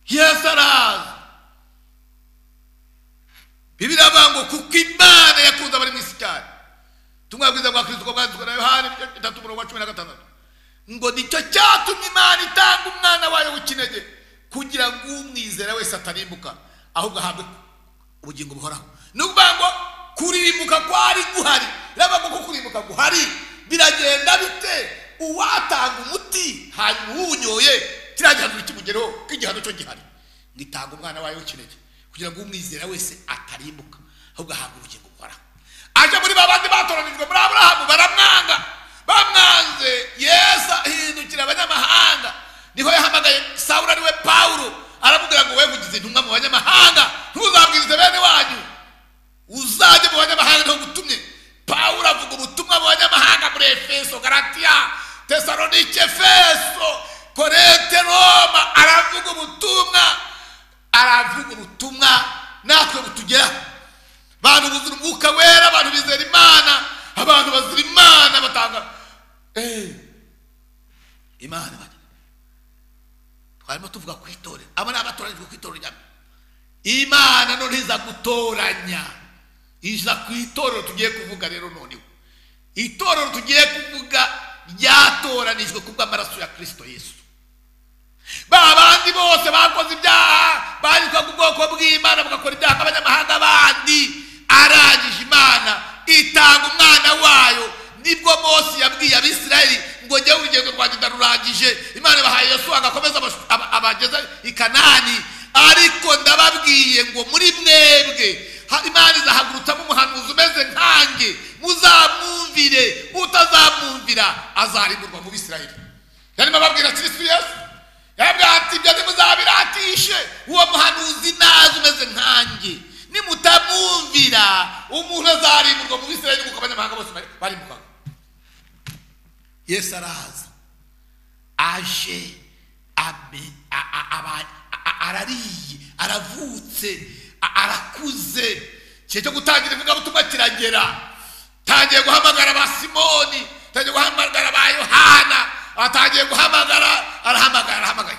yesu araza bibiri avuga ngo kuko imana yakunze abari mu isi cyane tumwe bwiza bwa kirisito ko bwanditswe na yohani igice bitatu umurongo wa cumi na gatandatu ngo nicyo cyatumye imana itanga umwana wayo w'ikinege kugira ngo umwizera wese atarimbuka ahubwo ahabwe ubugingo buhoraho ni ukuvuga ngo kurimbuka kwari guhari reba ngo ko kurimbuka guhari biragenda bite uwatanga umuti hanyuma uwunyoye kiriya gihano kimugereho ko igihano cyo gihari ngo itanga umwana wayo w'ikinege kugira ngo umwizera wese atarimbuka ahubwo ahabwa ubugingo buhoraho aje muri ba bandi batoranijwe muri aburahamu baramwanga bamwanze yesu ahindukira abanyamahanga niho yahamagaye sawura ariwe pawulo aramubwira ngo wegugize intumwa mu banyamahanga ntuzabwirize bene wanyu uzajye mu banyamahanga niho gutumye pawulo avuga ubutumwa mu banyamahanga muri efeso garatiya tesalonike efeso korete roma aravuga ubutumwa aravuga ubutumwa natwe butugeraho abantu buzira umwuka wera abantu bizera imana abantu bazira imana batanga Eh, imana bane twarimo tuvuga ku itorero aba ni abatoranijwe ku itorero rya imana none iza gutoranya iza ku itorero tugiye kuvuga rero noneho itorero tugiye kuvuga ryatoranijwe kubw'amaraso ya kirisito yesu ba bandi bose bakoze ibyaha banyuzwa ku bwoko bw'imana bugakora ibyaha nk'abanyamahanga bandi arangije imana itanga umwana wayo nibwo mose yabwiye abisirayeli ngo njyewe urugendo rwanjye ndarurangije imana ibahaye yesu agakomeza abashu- aba- abageza i kanani ariko ndababwiye ngo muri mwebwe ha- imana izahagurutsamo umuhanuzi umeze nkanjye muzamwumvire utazamwumvira azarimburwa mu bisirayeli yarimo ababwira kirisitu yesu yabwati ibyo ntimuzabiratishe uwo muhanuzi naze umeze nkanjye nimutamwumvira umuntu azarimburwa mu bisirayeli kuko abanyamahanga bose bari- barimbukaga yesu araza aje ame- a- a- aba- a- a- arariye aravutse a- arakuze igihe cyo gutangira ivugabutumwa kiragera tangiye guhamagara ba simoni tangiye guhamagara ba yohana atangiye guhamagara arahamagara arahamagaye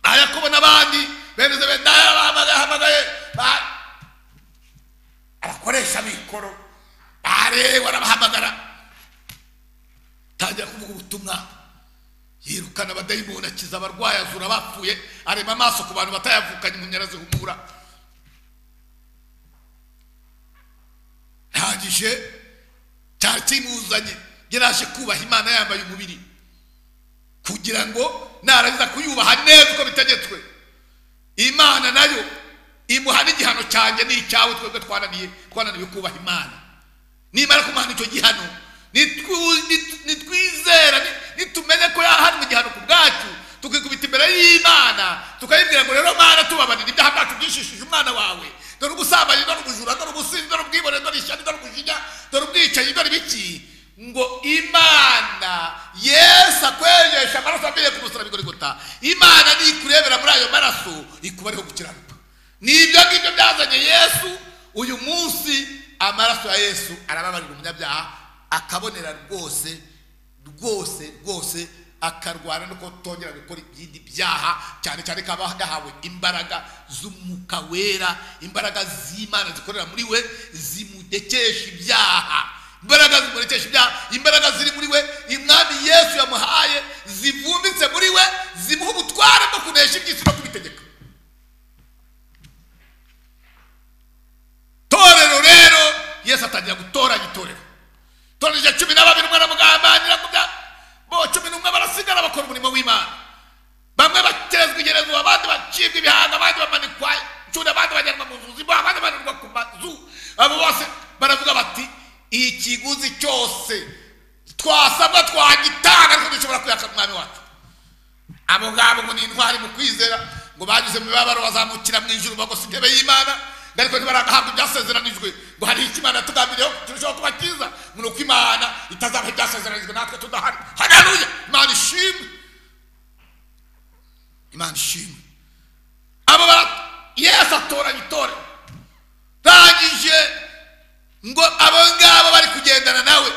aya kubona abandi bene zebedi nayo arahamagaye ahamagaye ba- arakoresha mikoro arewe arabahamagara tangira kuvuga ubutumwa yirukana abadayimoni akiza abarwayi azura abapfuye arema amaso ku bantu batayavukanye impumyi arazihumura ntagije cyari kimuzanye yaraje kubaha imana yambaye umubiri kugira ngo narangiza kuyubaha neza uko bitegetswe imana nayo imuha n'igihano cyanjye n'icyawe twebwe twananiye twananiwe kubaha imana nimara kumuhana icyo gihano nitwu- nit- nitwizera ni- nitumenye ko yahanwe igihano ku bwacu tukikubita imbere y'imana tukayibwira ngo rero mana tubabarira ibyaha byacu byishishije umwana wawe dore ubusambanyi dore ubujura dore ubusinzi dore ubwibone dore ishyari dore ubujinya dore ubwicanyi dore ibiki ngo imana yesu akwejesha amaraso avuye ku musaraba igorigota imana nikurebera muri ayo maraso ikubariho gukiranuka ni ibyo ngibyo byazanye yesu uyu munsi amaraso ya yesu arababarira umunyabyaha akabonera rwose rwose rwose akarwana no kutongera gukora ibindi byaha cyane cyane kaba yahawe imbaraga z'umwuka wera imbaraga z'imana zikorera muri we zimudekesha ibyaha imbaraga zimurikesha ibyaha imbaraga ziri muri we umwami yesu yamuhaye zivumbitse muri we zimuha ubutware bwo kunesha iby'isi no kubitegeka torero rero yesu atangira gutoranya itorero toranyije cumi na babiri umwe aramugambanira ngo bya bo cumi n'umwe barasigara bakora umurimo w'imana bamwe bakerezwa igerezwa abandi bacibwa ibihanga abandi bamanikwa incunda abandi bajyanwa mu nzu zimbo abandi bananirwa ku mazu abo bose wagitanga ariko dushobora kuyaka umwami wacu abo ngabo ngo ni intwari mu kwizera ngo bageze mu mibabaro bazamukira mu ijuru bagose intebe y'imana ngo ariko ntibaragahabwa ibyasezeranijwe ngo hari icyo imana yatugambiriyeho turushaho kuba cyiza ngo ni uko imana itazaba ibyasezeranijwe natwe tudahari haleluya imana ishimwe imana ishimwe abo bara yesu atoranya itorero rangije ngo abo ngabo bari kugendana nawe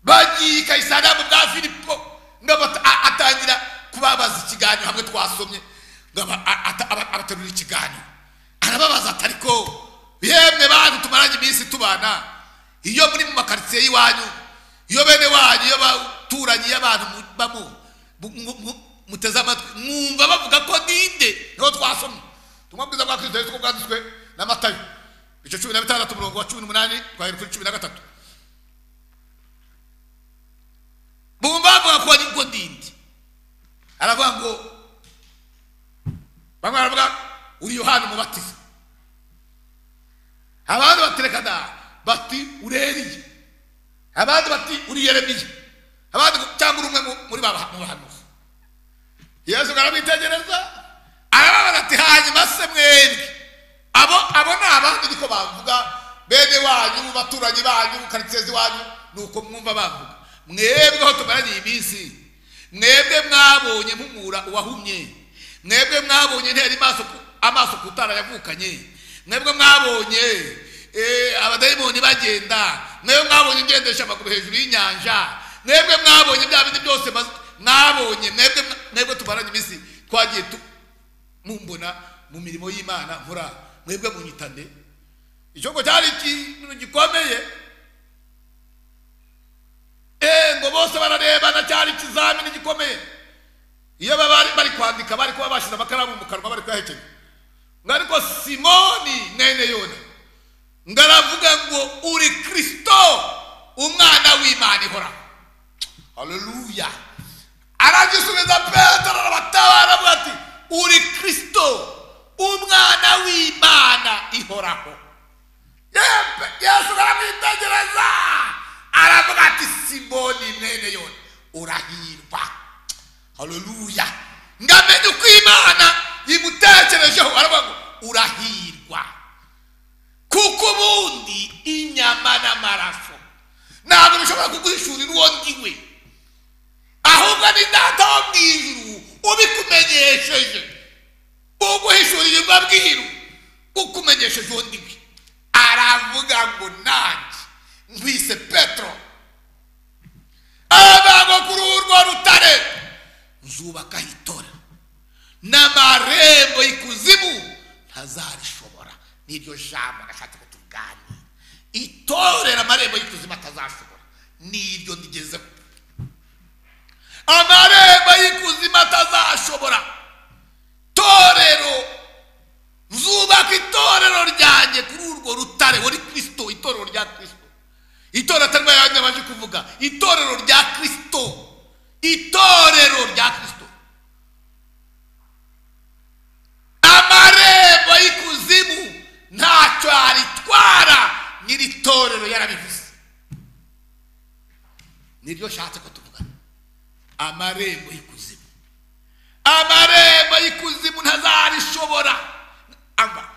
bagiye i kayisariya mu bwa filipo ngo abata- a- atangira kubabaza ikiganiro hamwe twasomye ngo aba- a- ata- aba- abaterura ikiganiro arababaza ati ariko yemwe bantu tumaranye iminsi tubana iyo muri mu makaritsiye y'iwanyu iyo bene wanyu iyo baturanyi y'abantu mu- bamo mu- mu- mu- muteze amatwi mwumva bavuga ko ninde niho twasomye tumwe bwiza bwa kristo yesu ko bwanditswe na matayo icyo cumi na bitandatu umurongo wa cumi n'umunani twahera kuri cumi na gatatu bumva bavuga ko ari ngo ndinde aravuga ngo bamwe baravuga uri yohani umubatiza abandi batereka da bati ureriye abandi bati uri yeremiya abandi ngo- cyangwa uri umwe mu- muri ba mu bahanuzi yesu arabitegereza arababaza ati hanyuma se mwebwe abo abo ni abandi niko bavuga bene wanyu baturanyi banyu karitiyezi wanyu ni uko mwumva bavuga mwebwe aho tumaranye iminsi mwebwe mwabonye mpumura uwahumye mwebwe mwabonye ntera amaso ku- amaso ku tara yavukanye mwebwe mwabonye eh, abadayimoni bagenda mwebwe mwabonye ugendesha amaguru hejuru y'inyanja mwebwe mwabonye bya bindi byose baz- mwabonye mwebwe mwebwe tumaranye iminsi twagiye tu- mumbona mu mirimo y'imana nkora mwebwe munyitande icyo ngo cyari ikintu gikomeye Eh, ngo bose bararebana cyari ikizamini gikomeye iyo baba bari kwandika bari kuba bashyize amakaramu mu kanwa bari kuyahekenya ngo ariko simoni mwene yona ngo aravuga ngo uri kirisito umwana w'imana ihoraho haleluya aragisubiza petero arabatabara avuga ati uri kirisito umwana w'imana ihoraho Yemwe, yesu aramwitegereza aravuga ati simoni mwene yona urahirwa haleluya ngo amenye uko imana imutekerejeho aravuga ngo urahirwa kuko ubundi inyama n'amaraso ntabwo bishobora kuguhishurira uwo ndiwe ahubwo ni data wo mu ijuru ubikumenyesheje uguhishurira imbabwiru ukumenyesheje uwo ndiwe aravuga ngo nanjye nkwise petero abago kuri urwo rutare nzubakaho itorero n'amarembo y'ikuzimu ntazarishobora n'iryo jambo nashatse ko tuganira itorero amarembo y'ikuzimu atazashobora n'iryo ndigezeho amarembo y'ikuzimu atazashobora torero zubaka itorero ryanjye kuri urwo rutare wari kirisito itorero rya kirisito itorero atari yanjye baje kuvuga itorero rya kirisito itorero rya kirisito amarembo y'ikuzimu ntacyo yaritwara n'iri torero yarabivuze niryo nshatse ko tuvugana amarembo y'ikuzimu amarembo y'ikuzimu ntazarishobora Amba,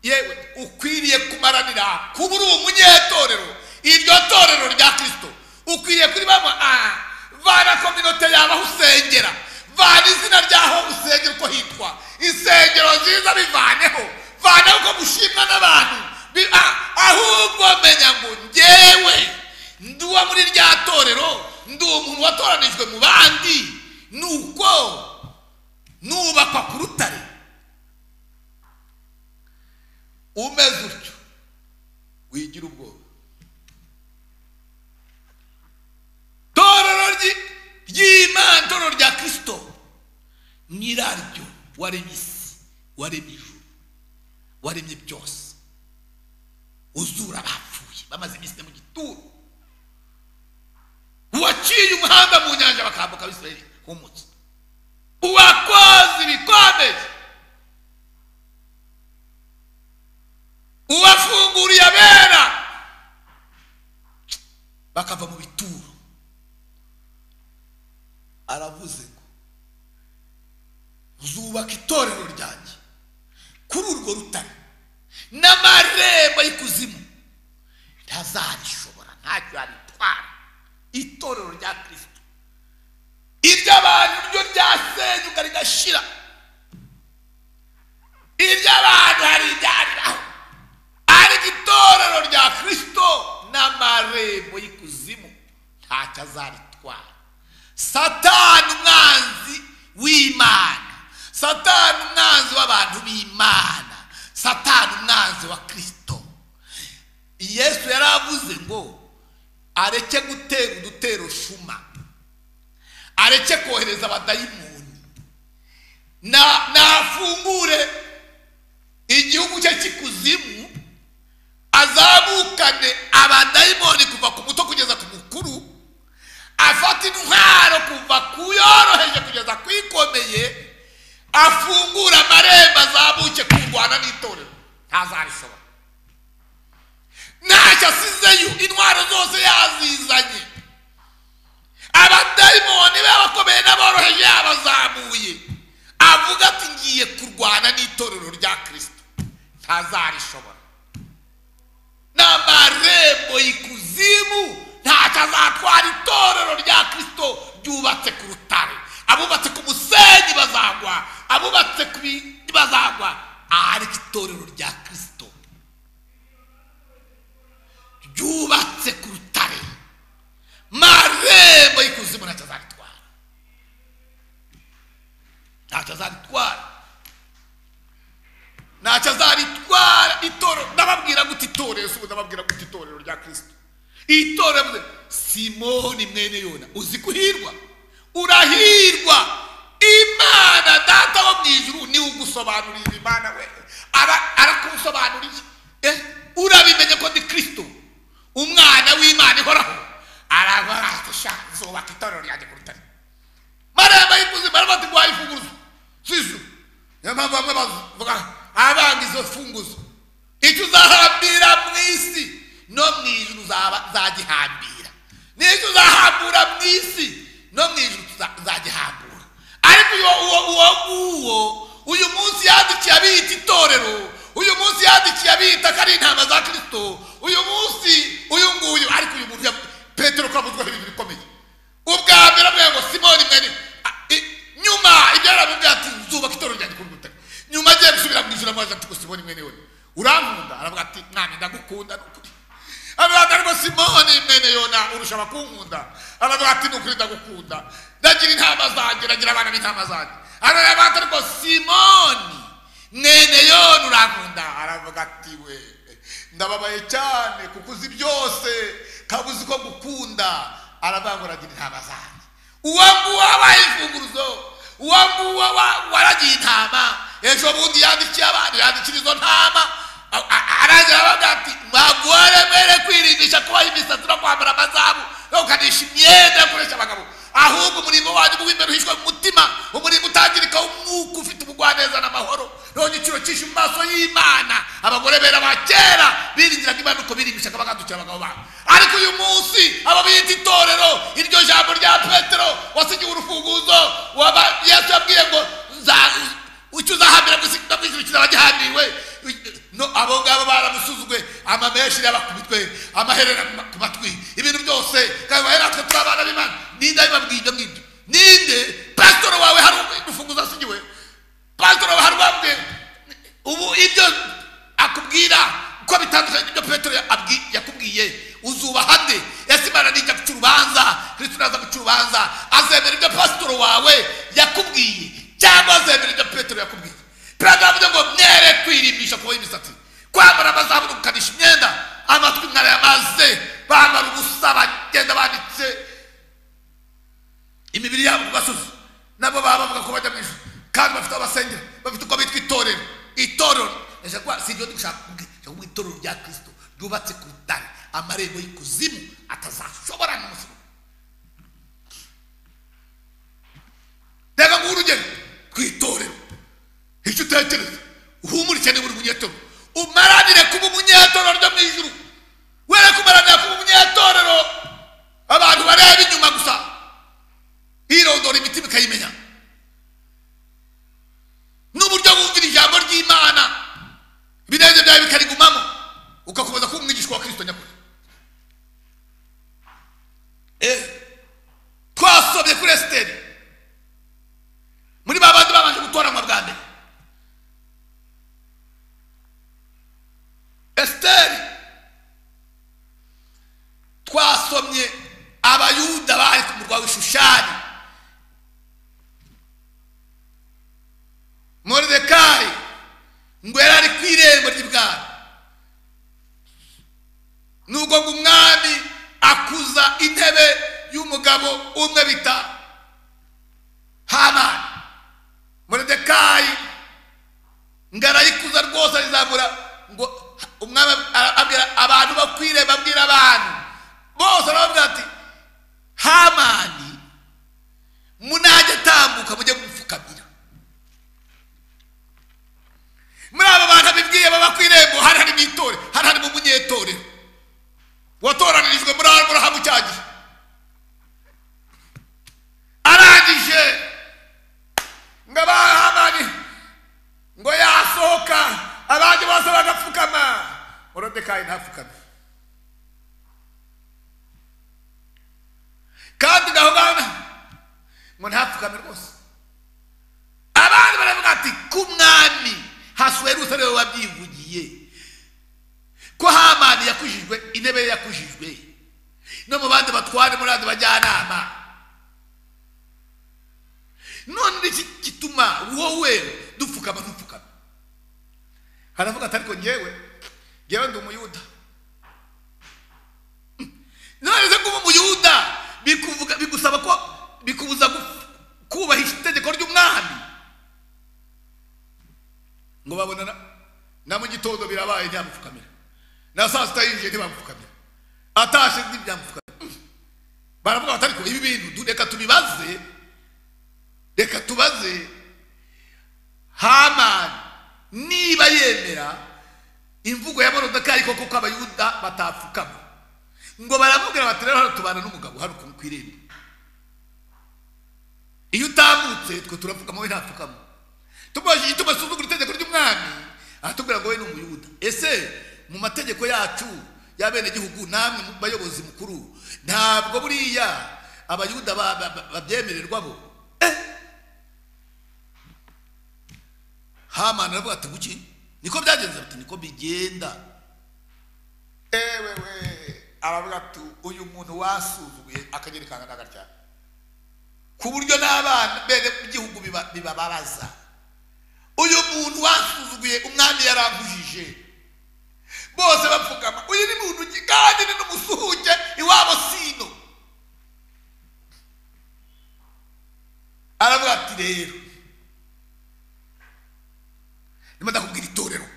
yewe ukwiriye kumaranira kuba uri umunyetorero iryo torero rya kirisito ukwiriye kuribamo ah, vana kominote yawe aho usengera vana izina ryaho usengera uko hitwa insengero nziza bivaneho vana uko mushimwa n'abantu Bi- ah, ahubwo menya ngo ngewe ndi uwo muri rya torero ndi umuntu watoranijwe mu bandi ni uko nubakwa ku rutare umeze utyo wigira ubwoba torero ryi- ry'imana torero rya kirisito nyiraryo waremye isi waremye ijuru waremye byose uzura abapfuye bamaze iminsi ine mu gituro uwaciye umuhanda mu nyanja bakambuka abisirayeli humutse uwakoze ibikomeye uwafunguriye abera bakava mu bituro aravuze ngo zubaka itorero ryanjye kuri urwo rutare n'amarembo y'ikuzimu ntazarishobora ntacyo yaritwara itorero rya kirisito iry'abantu ryo ryasenyuka rigashira iry'abantu hariryariraho ariko itorero rya kirisito n'amarembo y'ikuzimu ntacyo azaritwara satani umwanzi w'imana satani umwanzi w'abantu b'imana satani umwanzi wa kirisito yesu yari avuze ngo areke gutera udutero shuma areke kohereza abadayimoni na- nafungure igihugu cye cy'ikuzimu azamukane abadayimoni kuva ku muto kugeza ku mukuru afata intwaro kuva ku yoroheje kugeza ku ikomeye afungura amarembo azamuke kurwana n'itorero ntazabishobora ntacyo asizeyo intwaro zose yazizanye abadayimoni be abakomeye n'aboroheje yabazamuye avuga ati ngiye kurwana n'itorero rya kirisito ntazarishobora n'amarembo y'ikuzimu ntacyo azatwara itorero rya kirisito ryubatse ku rutare abubatse ku musenyi bazagwa abubatse ku bindi bazagwa ariko itorero rya kirisito ryubatse ku rutare marembo y'ikuzimu ntacyo azaritwara ntacyo azaritwara ntacyo azaritwara itorero ndababwira gute itorero si ubu ndababwira gute itorero rya kirisito itorero mwe simoni mwene yona uzi kuhirwa urahirwa imana data wo mu ijuru niwe ugusobanurira imana we Ara- arakusobanuriye Eh, urabimenye ko ni kirisito umwana w'imana ihoraho arabara ashaka zubaka itorero ryanjye ku rutare marembo y'ikuzimu barimo ati guhaye imfunguzo z'izu niyo mpamvu bamwe bavuga abanga izo mfunguzo icyo uzahambira mu isi no mu ijuru uzaba- uzagihambira n'icyo uzahambura mu isi no mu ijuru tuza- uzagihambura ariko uwo uwo uwo nguwo uyu munsi yandikiye abita itorero uyu munsi yandikiye abita ko ari intama za kirisito uyu munsi uyu nguyu ariko uyu muntu ya- petero ko avuzwaho ibintu bikomeye ubwa mbere avuga ngo simoni mwene a- i- nyuma ibyo yaramubwiye ati nzubaka itorero ryanjye kuri butare nyuma agiye gusubira mu ijuru amubwira ati ngo simoni mwene yone urankunda aravuga ati mwami ndagukunda ni ukuri aravuga ati ariko simoni mwene yona urusha abakunkunda aravuga ati ni ukuri ndagukunda ndagira intama zanjye ndagira abana b'intama zanjye aravuga ati ariko simoni mwene yona urankunda aravuga ati we ndababaye cyane kuko uzi byose kaba uzi ko gukunda aravuga ngo aragira intama zanjye uwo nguwo wabaye imfunguruzo uwo nguwo wa- waragiye intama ejo bundi yandikiye abantu yandikira izo ntama a- a- aragira aravuga ati mwagore mwere kwirimbisha kubaha imisatsi no kwambara amazabu no gukanisha imyenda yo gukoresha abagabo ahubwo umurimo wanyu w'imbere uhishwe mu mutima umurimo utangirika w'umwuka ufite ubugwaneza n'amahoro none igiciro cyinshi mu maso y'imana abagore bera ba kera biringiraga imana uko birimbishaga bagandukira abagabo babo ariko uyu munsi abo bita itorero iryo jambo rya petero wasigiwe urufunguzo waba yesu yabwiye ngo "Nza- icyo uzahambira mu isi no mu ijuru kizaba gihambiriwe no abo ngabo baramusuzugwe amameshi yabakubitwe amaherera ku ma- ku matwi ibintu byose kandi bahera twe turi abana b'imana ninde abibabwiye ibyo ngibyo ninde pasitoro wawe hari urufunguzo asigiwe pasitoro wawe hari uwabwiye ubu ibyo akubwira uko bitandukanye n'ibyo petero ya- abwi- yakubwiye uzubaha nde ese imana nijya guca urubanza kristo naza guca urubanza azemera ibyo pasitoro wawe yakubwiye cyangwa azemera ibyo petero yakubwiye petero avuga ngo mwere kwirimbisha kuboha imisatsi kwambara amazabu no gukanisha imyenda amatwi mwarayamaze bambara ubusa bagenda banditse imibiri yabo ku gasozi nabo baba bavuga ko bajya mu ijuru kandi bafite abasengera bafite uko bitwa itorero itorero ndashaka kuba si ibyo ndi gushaka kubwira ndashaka kuvuga itorero rya kirisito ryubatse ku rutare amarembo y'ikuzimu atazashobora n'umusoro reka nguhe urugero ku itorero icyo utekereza uhumurike niba uri umunyetorero umaranire kuba umunyetorero ryo mu ijuru wereke umaranira kuba umunyetorero abantu bareba inyuma gusa hirondora imitima imitima ikayimenya n'uburyo wumvira ijambo ry'imana ibinezeza byawe bikarigumamo ugakomeza kuba umwigishwa wa kirisito nyakuri Eh, twasobye kuri esiteri muri ba bandi babanje gutoranywa bwa mbere esiteri twasomye abayuda bari ku murwa w'ishushani moridekayi ngo yari ari ku irembo ry'ibwami nubwo ngo umwami akuza intebe y'umugabo umwe bita hamani moridekayi ngo arayikuza rwose arizamura ngo umwami ara- abwira abantu bo ku irembo abwira abantu bose arababwira ati hamani munajya atambuka mujye mupfukamira muri aba bantu abibwiye baba ku irembo hari harimo itore hari harimo umunyetorero watoranyirijwe muri aburahamu cya gihe arangije ngo abahamani ngo yasohoka abandi bose bagapfukama morodekayi ntapfukame kandi ngaho bana ngo ntapfukame rwose abandi baravuga ati ku mwami hasuwe n'umusore we wabyivugiye ko hamani yakujijwe intebe ye yakujijwe no mu bandi batware muri bandi bajyanama none iki gituma wowe dupfukama ntupfukame haravuga ati ariko ngewe ngewe ndi umuyuda none se kuba umuyuda bikuvuga bigusaba ko bikubuza gu- kubahisha itegeko ry'umwami ngo babona na- na mu gitondo birabaye ntiyamupfukamira na saa sita yinjiye ntibamupfukamira atashe ntibyamupfukamira Mm. baravuga bati ariko ibi bintu du- reka tubibaze reka tubaze hamani niba yemera imvugo ya morodekayi koko ko abayuda batapfukama ngo baramubwira bati rero hano tubana n'umugabo hano ku- ku irembo iyo utambutse twe turapfukama we ntapfukama tumubajije igituma asuzugura itegeko ry'umwami aratubwira ngo we ni umuyuda ese mu mategeko yacu y'abenegihugu namwe mu bayobozi mukuru ntabwo buriya abayuda ba- ba- ba- babyemererwa bo Eh! hamani aravuga ati guki niko byagenze bati niko bigenda ewewe aravuga ati uyu muntu wasuzuguye akagera kangana agatya ku buryo n'abana bene igihugu biba- bibabaraza uyu muntu wasuzuguye umwami yarangujije bose bapfukama uyu ni muntu ki- kandi ni n'umusuhuke iwabo sino aravuga ati rero ndimo ndakubwira itorero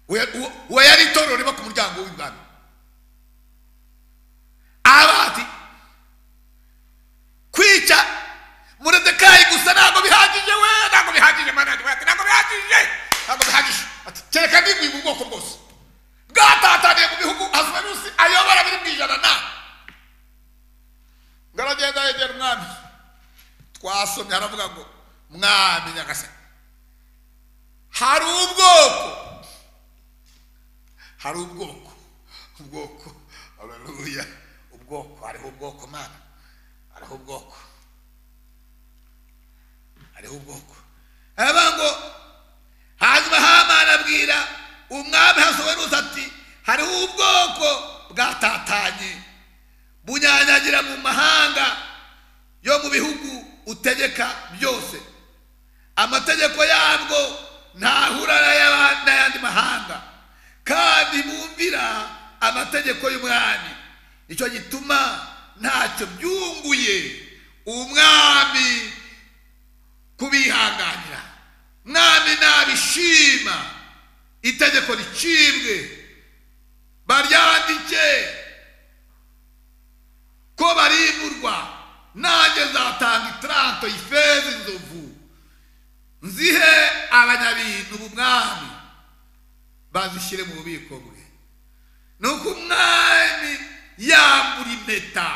uwo- uwo- uwo yari itorero riba ku muryango w'ibwami abati kwica muredekayi gusa ntabwo bihagije we ntabwo bihagije manajwe ati ntabwo bihagije ntabwo bihagije ati kereka ndigwiba ubwoko bwose bwatataniye mu bihugu asuwerusi ayobora biri mu ijana na ngo aragenda yegera umwami twasomye haravuga ngo mwami nyagasani hari ubwoko hari ubwoko ubwoko haleluya ubwoko hariho ubwoko mana hariho ubwoko hariho ubwoko aravuga ngo hanyuma hamana abwira umwami hasobenuza ati hariho ubwoko bwatatanye bunyanyagira mu mahanga yo mu bihugu utegeka byose amategeko yabwo ntahura n'aya- n'ayandi mahanga kandi bumvira amategeko y'umwami nicyo gituma ntacyo byunguye umwami kubihanganira mwami nabishima itegeko ricibwe baryandike ko barimurwa nanjye nzatanga itaranto y'ifeza inzovu nzihe abanyabintu umwami bazishyire mu bubiko bwe nuko umwami yambura impeta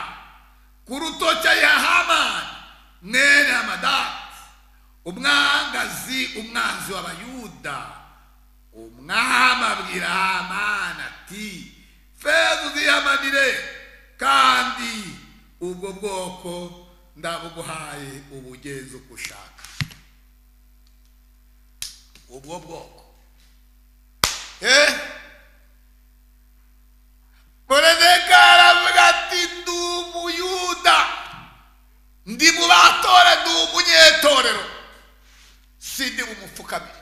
ku rutoki ayiha hamani umwanzi w'abayuda umwami abwira hamani ati feza uzihamanire kandi ubwo bwoko ndabuguhaye ubugeze uko ushaka ubwo bwoko Eh? moridekari aravuga ati ndi umuyuda ndi mu batore ndi umunyetorero sindi bumupfukamire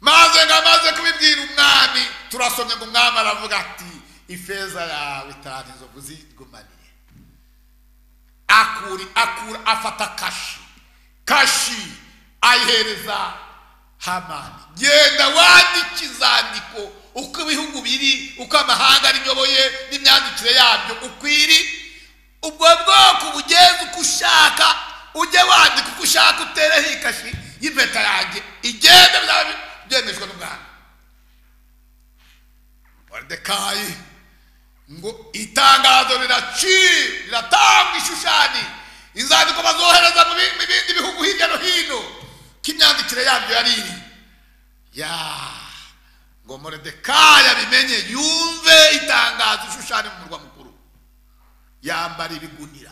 maze ngo amaze kubibwira umwami turasomye ngo umwami aravuga ati ifeza yawe itanu inzovu zigumanire akuri akura afata kashi kashi ayihereza hamani genda wandike inzandiko uko ibihugu biri uko amahanga ariyoboye n'imyandikire yabyo ukwiri ubwo bwoko bugeze uko ushaka ujye wandika uko ushaka utereho ikashi y'impeta yanjye igenda bizaba byemejwe n'umwami moridekayi ngo itangazo riraci riratangwa ishushani inzandiko bazohereza mu bi- mu bindi bihugu hirya no hino ko imyandikire yabyo yari iri ya ngo moridekayi abimenye yumve itangazo ishushani mu murwa mukuru yambara ibigunira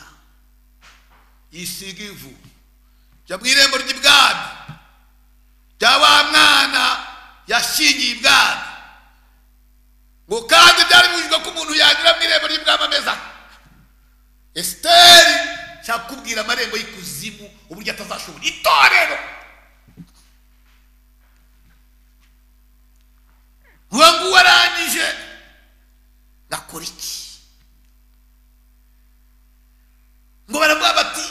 yisiga ivu jya mu irembo ry'ibwami rya wa mwana yashingiye ibwami ngo kandi byari bibujijwe ko umuntu yanyura mu irembo ry'ibwami ameze aha esiteri nshaka kubwira amarembo y'ikuzimu uburyo atazashobora itorero uwo nguwo arangije nakora iki ngo baravuga bati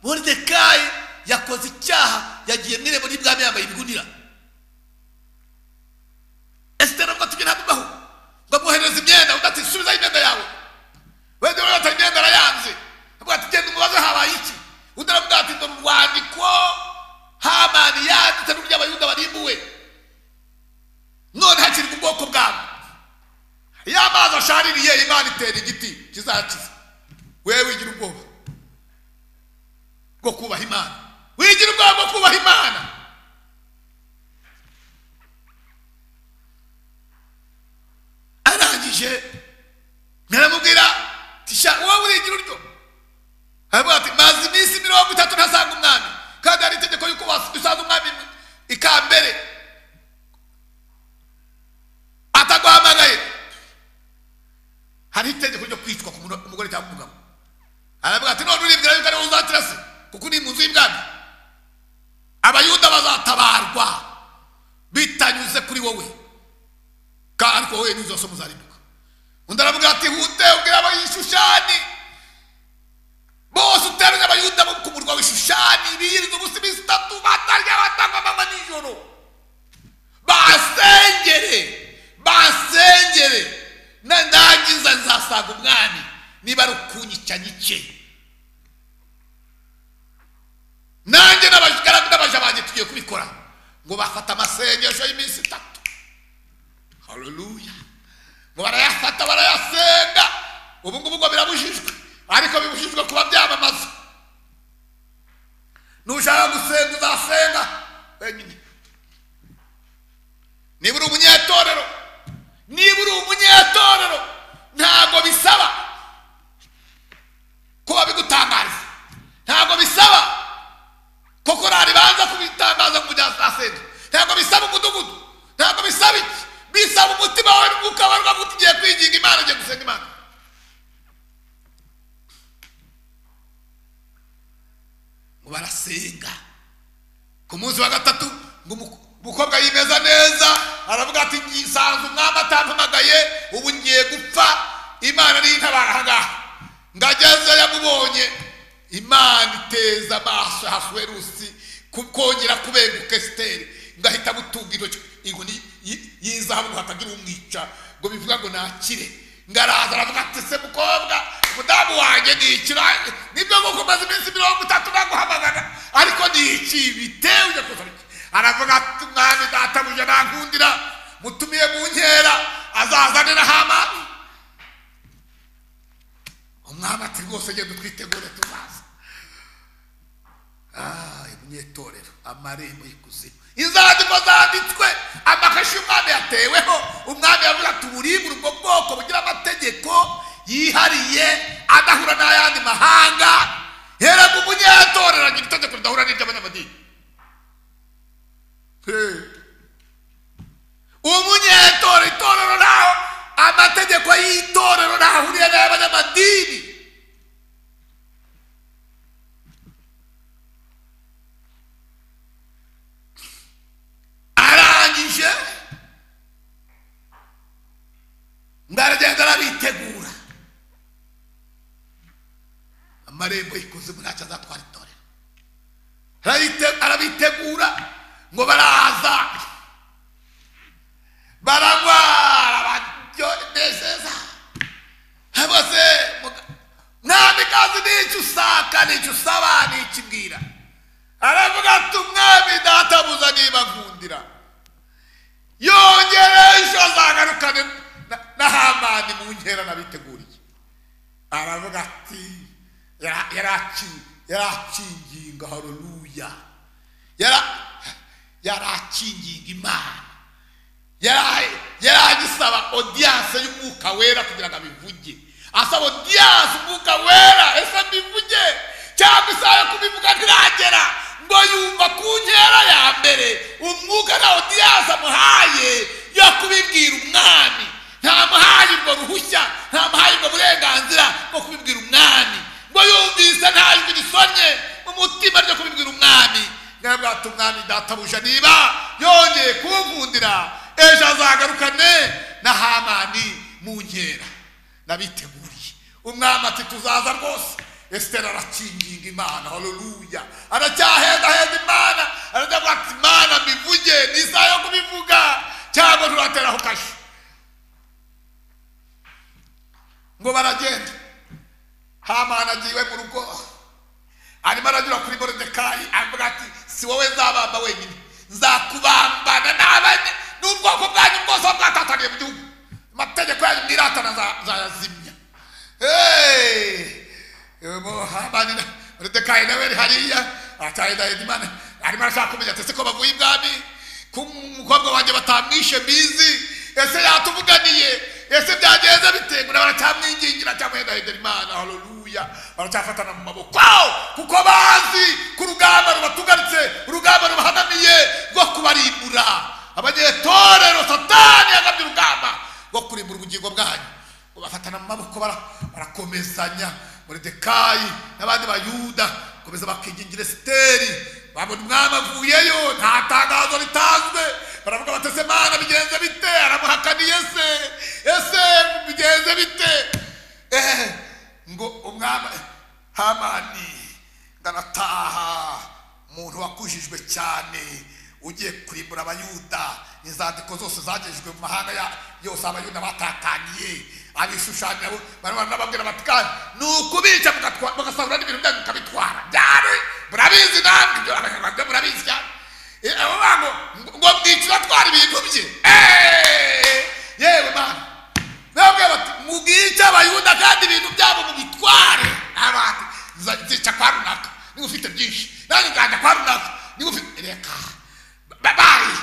moridekayi yakoze icyaha yagiye mu irembo ry'ibwami yambaye ibigunira esitera ngo tujye ntamubaho ngo amwoherereze imyenda undi ati subizayo imyenda yawe wenda urabona atari imyenda arayanze avuga ati genda umubaze habaye iki undi aravuga ati dore urwandiko hamani yanditse n'ury'abayuda barimbuwe none hakirwa ubwoko bwabo iyo amazi ashaririye imana itera igiti kizakiza wewe wigira ubwoba bwo kubaha imana wigira ubwoba bwo kubaha imana arangije ntaramubwira tisha wowe urigira uryo aravuga ati maze iminsi mirongo itatu ntasanga umwami kandi hari itegeko yuko was- usanga umwami ikambere ataguhamagaye hari itegeko ryo kwicwa ku muno- umugore cyangwa umugabo aravuga ati none uribwira yuko ariwe uzakira se kuko uri mu nzu y'ibwami abayuda bazatabarwa bitanyuze kuri wowe kandi ariko wowe n'inzu zose muzarimbuka undi aravuga ati hute ubwira abayishushani bose uteranye abayuda bo ku murwa w'ishushani birinze ubusa iminsi itatu batarya batanga amanywa nijoro basengere basengere nandangiza nzasanga umwami niba ari ukunyica nyice nanjye n'abagaragu n'abaja banjye tugiye kubikora ngo bafata amasengesho y'iminsi itatu haleluya ngo barayafata barayasenga ubu ngubu ngo birabujijwe ariko bibujijwe kuba byamamaza nushaka gusenga uzasenga wenyine niba uri umunyetorero niba uri umunyetorero ntabwo bisaba ko babigutangariza ntabwo bisaba ko korari banza kubitangaza ngo ujya asenga ntabwo bisaba umudugudu ntabwo bisaba iki bisaba umutima wawe n'umwuka wawe ukavuga uti ugiye kwinginga imana ugiye gusenga imana ngo barasenga ku munsi wa gatatu ngo umu- umukobwa yimeza neza aravuga ati nsanzwe umwami atampamagaye ubu ngiye gupfa imana niyo intabara ahangaha ngageze yamubonye imana iteza amaso hasuwerusi ku- kongera kubenguka esiteri ngahita gutunga intoki inkoni y- y'izahabu ngo hatagira umwica ngo bivuga ngo nakire ngaraza aravuga ati se mukobwa umudamu wanjye nikira nibyo nguko umaze iminsi mirongo itatu naguhamagara ariko niki bitewe ujya kuzana iki aravuga ati umwami databuja nankundira mutumiye mu nkera azazanira hamani umwami ati rwose genda utwitegure tuzaza ah munyetorero amarembo y'ikuzimu inzandiko zanditswe amakashi y'umwami yateweho umwami yavuze ati uburibure ubwo bwoko bugira amategeko yihariye adahura n'ayandi mahanga heraga umunyatorero agira itegeko ridahura n'iry'abanyamadini Hey. umunyetorero itorero ntaho amategeko y'itorero ntahuriye n'ay'abanyamadini arangije ngo aragenda arabitegura amarembo y'ikuzimu ntacyo azatwara itorero Arabite- arabitegura ngo baraza baragwara baryoneseza bose mwamikazi n'icyo usaka n'icyo usaba n'icyo ubwira aravuga ati umwami databuza niba nkundira yongere ejo azagarukane na- na hamani mu nkera nabiteguriye aravuga ati yara- yaraki- yarakinginga hareruya Yara- yarakinginga imana Yara- yaragisaba odiyanse y'umwuka wera kugira ngo abivuge asaba odiyanse umwuka wera ese mbivuge cyangwa isaha yo kubivuga ntiragera ngo yumva ku nkera ya mbere umwuka na odiyanse amuhaye yo kubibwira umwami ntamuhaye ubwo ruhushya ntamuhaye ubwo burenganzira bwo kubibwira umwami ngo yumvise nta jwi risonye mu mutima ryo kubibwira umwami mwebwe ati umwami databuja niba yongeye kunkundira ejo azagarukane na hamani mu nkera nabiteguriye umwami ati tuzaza rwose esitera arakinginga imana haleluya aracyahendahenda imana aravuga ati imana mbivuge ni isaha yo kubivuga cyangwa turateraho kashi ngo baragenda hamani agiye mu rugo arimo aranyura kuri moridekayi avuga ati si wowe nzabamba wenyine nzakubambana n'abane n'ubwoko bwanyu bwose buba bwatataniye mu gihugu amategeko yanyu mwiratana nza- nzayazimya Hey! Mo- Hamani na- moridekayi nawe ari hariya atahindahida imana arimo arashaka kumenya ati ese ko bavuye ibwami ko umukobwa wanjye batamwishe mbizi ese yatuvuganiye ese byagenze bite ngo baracyamwingingira cyangwa yendahindura imana haleluya baracyafatana mu maboko kuko bazi ko urugamba rubatugaritse urugamba rubahanamiye rwo kubarimbura abanyetorero satani yagabye urugamba rwo kurimbura ubugingo bwanyu ngo bafatana mu maboko bara- barakomezanya moridekayi n'abandi bayuda komeza bakigingira esiteri babona umwami avuyeyo nta tangazo ritanzwe baravuga bati ese mana bigenze bite aramuhakaniye se ese bigenze bite eh, ngo umwami hamani ndanataha umuntu wakujijwe cyane ugiye kurimbura abayuda inzandiko zose zagejejwe mu mahanga ya- yose abayuda batataniye abishushanya barabona n'ababwira bati kandi ni ukubica mugatwa- mugasahura n'ibintu byanyu mukabitwara byari murabizi namwe ibyo abanyarwanda murabizi cyane Eh, abo bantu ngo- ngo mwica atwara ibintu bye Eh, yewe mana nababwira bati mubwice abayuda kandi ibintu byabo mubitware abantu nzica kwa runaka niba ufite byinshi nanjye nganda kwa runaka niba ufite reka Ba- bayi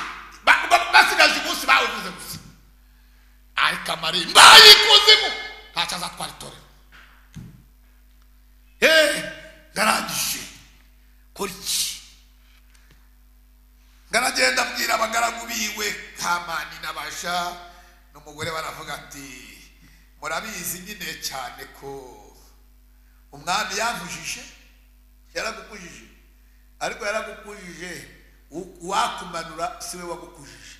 Ba- ba- basigaje umunsi bawuvuze gusa ariko amarembo y'ikuzimu ntacyo azatwara itorero Eh, ngarangije kora iki ngaragenda abwira abagaragu biwe hamani n'abasha n'umugore baravuga ati murabizi nyine cyane ko umwami yamujije yaragukujije ariko yaragukujije u- uwakumanura siwe wagukujije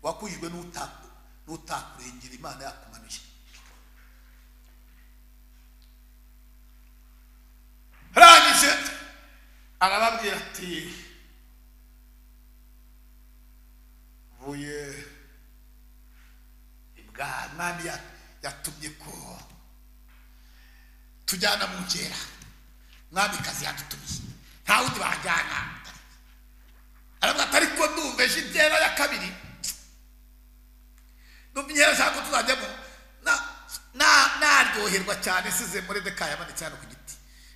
wakujijwe n'uta- n'utakurengera imana yakumanuye arangije arababwira ati mvuye ibwami yatumye ko tujyana mu nkera mwamikazi yadutumiye nta wundi bajyana aravuga ati ariko ndumva ejo inkera ya kabiri ndumva inkera zako tuzajyamo na- na- naryoherwa cyane size muri dekayi amanitse hano ku giti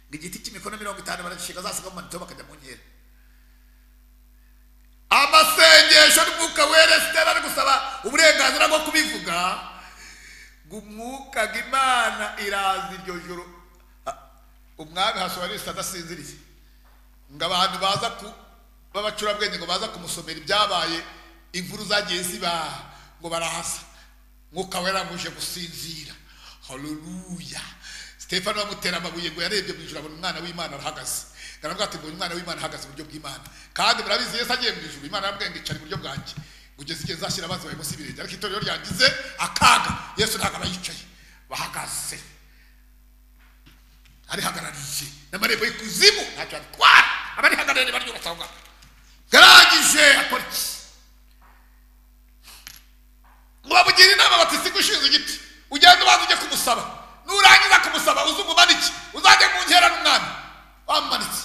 ngo igiti cy'imikono mirongo itanu baragishinga zasanga mu manito bakajya mu nkera amasengesho n'umwuka weresitera ari gusaba uburenganzira bwo kubivuga ngo umwuka ngo imana iraza iryo joro Ah, umwami hasobanurisa adasinziriye ngo abantu baza ku b'abacurabwenge ngo baza kumusomera ibyabaye inkuru zagiye ziba ngo barahasa mwuka wera muje gusinzira haleluya stefano bamutera amabuye ngo yarebye mu ijuru abona umwana w'imana arahagaze aravuga ati mbonye umwana w'imana ahagaze iburyo bw'imana kandi murabizi yesu agiye mu ijuru imana arabwenge icara iburyo bwanjye kugeza igihe nzashyira amazi bawe munsi y'ibirenge ariko itorero ryangize akaga yesu ntabwo aba yicaye bahagaze arihagarariye n'amarembo y'ikuzimu ntacyo abitwara abarihagarariye baryubatse aho ngaho yarangije akora iki ngo bamugira inama bati si gushinze igiti ugenda ubanza ujye kumusaba nurangiza kumusaba uze umumanike uzajye mu nkera n'umwami bamumanitse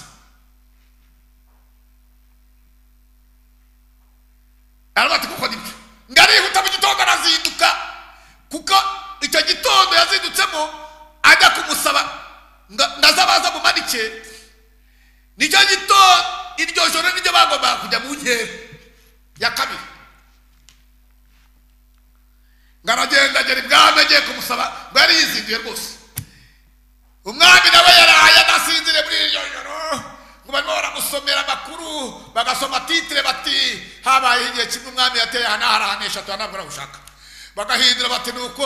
aravuga ati kuko nibyo ngo arihuta mu gitondo arazinduka kuko icyo gitondo yazindutsemo ajya kumusaba ngo ngo aze abanza amumanike nicyo gitondo iryo joro niryo bagombaga kujya mu nkera ya kabiri ngo aragenda agera ibwami agiye kumusaba ngo yari yizinduye rwose umwami nawe yaraye adasinzire muri iryo joro ngo barimo baramusomera amakuru bagasoma titire bati habaye igihe kimwe umwami yateye aha n'aha arahanesha tuba ntabwo aragushaka bagahindura bati ni uko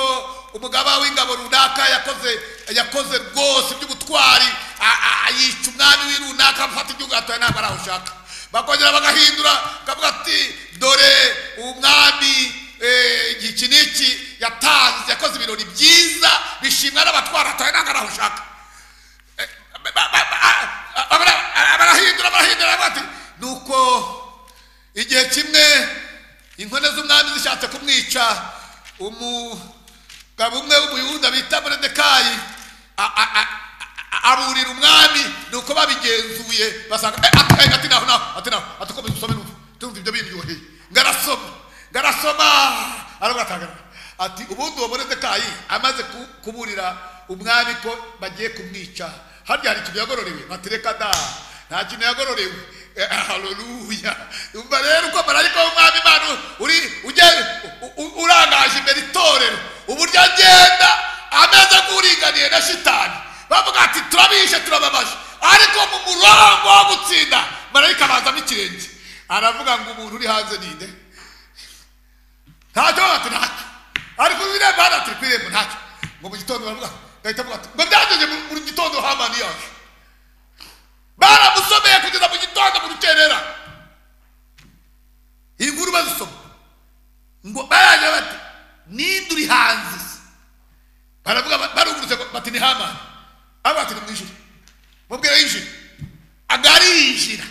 umugaba w'ingabo runaka yakoze yakoze rwose iby'ubutwari a- a- a- yica umwami w'i runaka afata igihugu atuye ntabwo arahushaka bakongera bagahindura bakavuga ati dore umwami eh, iki n'iki yatanze yakoze ibirori byiza bishimwa n'abatwara atuye ntabwo arahushaka Eh, ba- ba- ba- a- a- abara- a- barahindura barahindura baravuga ati ni uko igihe kimwe inkone z'umwami zishatse kumwica umugabo umwe w'umuyuda bita moridekayi a- a- a- a- aburira umwami ni uko babigenzuye basanga "Eh, ati eh, ati naho naho ati naho ati ukomeza usome numva tumva ibyo biryoheye ngo arasoma ngo arasoma aravuga ati "Hagarara." ati ubundi uwo moridekayi amaze ku- kuburira umwami ko bagiye kumwica harya hari ikintu yagororewe bati reka da nta kintu yagororewe Eh, haleluya umva rero uko marayika w'umwami imana uri ugenda u- u- urangaje imbere itorero uburyo agenda ameze nk'uringaniye na shitani bavuga ati turabishe turababaje ariko mu murongo wo gutsinda marayika abazamo ikirenge aravuga ngo umuntu uri hanze ninde ntacyo bati ntacyo ariko uzi irembo hano ati ku irembo ntacyo ngo mu gitondo baravuga gahita avuga ati ngo byageze mu- mu gitondo hamani yaje baramusomeye kugeza mu gitondo mu rukerera iyi nkuru bazisoma ngo baragira bati ninde uri hanze se?" baravuga ba- barungurutse ngo bati ni hamani avuga ati ni mu ijuru mubwira yinjira agarinjira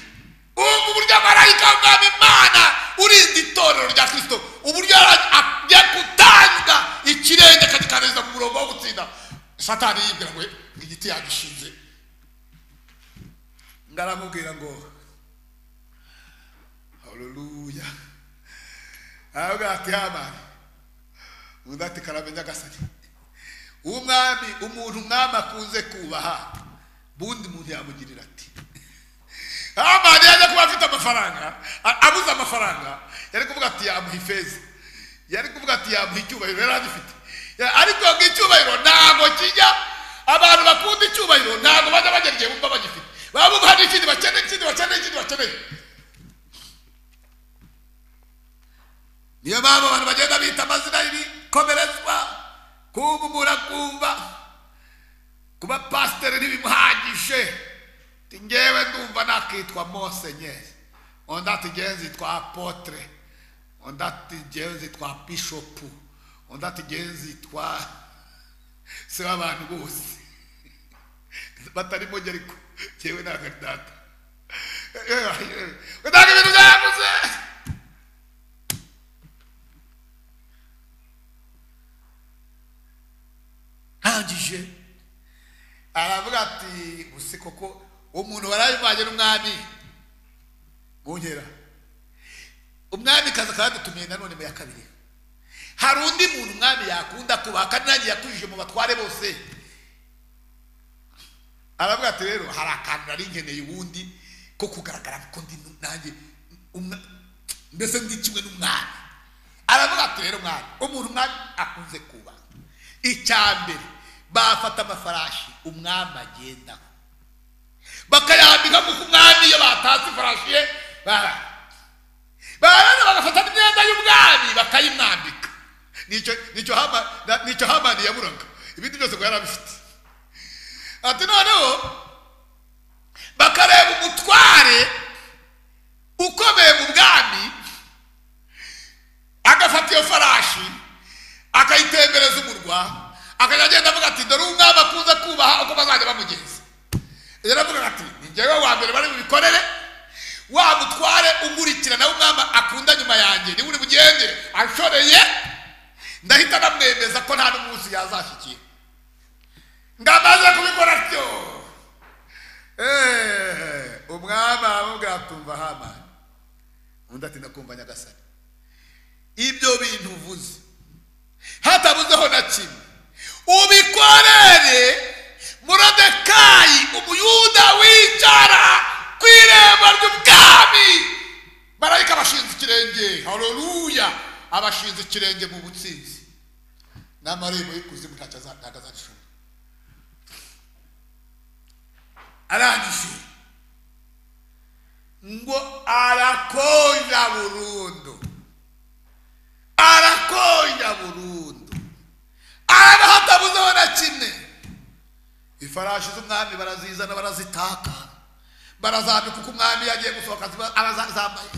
ubu uburyo marayika w'umwami imana urinda itorero rya kirisito uburyo ara- agiye gutanga ikirenge akagikaniriza mu murongo wo gutsinda satani yibwira ngo igiti yagishinze ngaramubwira ngo haleluya aravuga ati hamani undi ati karamenya agasari umwami umuntu umwami akunze kubaha bundi muntu yamugirira ati hamani yajya kuba afite amafaranga a- abuze amafaranga yari kuvuga ati yamuha ifeza yari kuvuga ati yamuha icyubahiro yari agifite Ya- ariko ngo icyubahiro ntabwo kijya abantu bakunda icyubahiro ntabwo bajya bagera igihe bumva bagifite baba bumva hari ikindi bakeneye ikindi bakeneye ikindi bakeneye niyo mpamvu abantu bagenda bita amazina y'ibikomerezwa kumvumura kumva kuba pasiteri ntibimuhagije ti ngewe ndumva nakitwa monsenyeri undi ati ngewe nzitwa apotre undi ati ngewe nzitwa bishopu undi ati ngewe nzitwa se w'abantu bose batarimo geriko ngewe ntabwo ari data ntabwo ibintu byabuze ntangije aravuga ati gusa koko umuntu warabivanye n'umwami mu nkera umwami kaza akadutumiye nanone mu ya kabiri hari undi muntu umwami yakunda kubaha kandi nanjye yakujije mu batware bose aravuga ati rero ha- hari akantu nari nkeneye ubundi ko kugaragara ko ndi nu- nanjye umwa- mbese ndi kimwe n'umwana aravuga ati rero mwana umuntu umwami akunze kuba icya mbere bafata amafarashi umwami agendaho bakayambika kuko umwami iyo batatse ifarashi ye bara- barana bagafata n'imyenda y'umwami bakayimwambika nicyo nicyo Hama- na- nicyo hamani yaburaga ibindi byose ngo yari abifite ati noneho bakareba umutware ukomeye mu bwami agafata iyo farashi akayitembereza umurwa akajya agenda avuga ati dore umwami akunze kubaha uko bazajya bamugenza yari avuga ati ni njyewe wa mbere bari bubikorere wa mutware umurikira nawe umwami akunda nyuma yanjye niwe uri bugendere anshoreye ndahita namwemeza ko nta n'umunsi yazashyikiye ngamaze kubikora atyo Eh, umwami aramubwira ati umva hamani undi ati ndakumva nyagasani ibyo bintu uvuze hatabuzeho na kimwe ubikorere murodekayi umuyuda wicara ku irembo ry'ubwami marayika abashinze ikirenge hareruya abashinze ikirenge mu butsinzi n'amarembo y'ikuzimu ntacyo aza- ntabwo azarishobora arangije ngo arakonja burundu arakonja burundu arabahatabuzeho na kimwe ifarashi z'umwami barazizana barazitaka barazambika uko umwami yagiye gusohoka ziba- arazambaye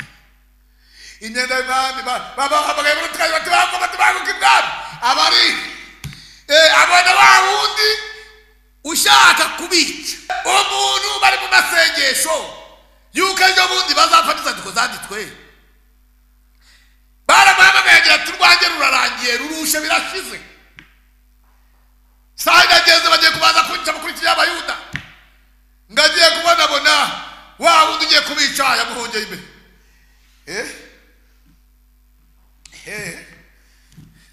imyenda y'umwami ba- babahamagaye muri tukazi bati bagomba tubanguke ibwami abari eh, abona wa wundi ushaka kubica umuntu bari mu masengesho yuko ejo bundi bazapfa n'inzandiko zanditswe baramuhamagaye agira ati urwanjye rurarangiye rurushe birashize saa yine ageze bagiye kubanza kunyica bakurikiye abayuda ngo agiye kubonabona wa wundi ugiye kubica yamuhongeye imbere eh eh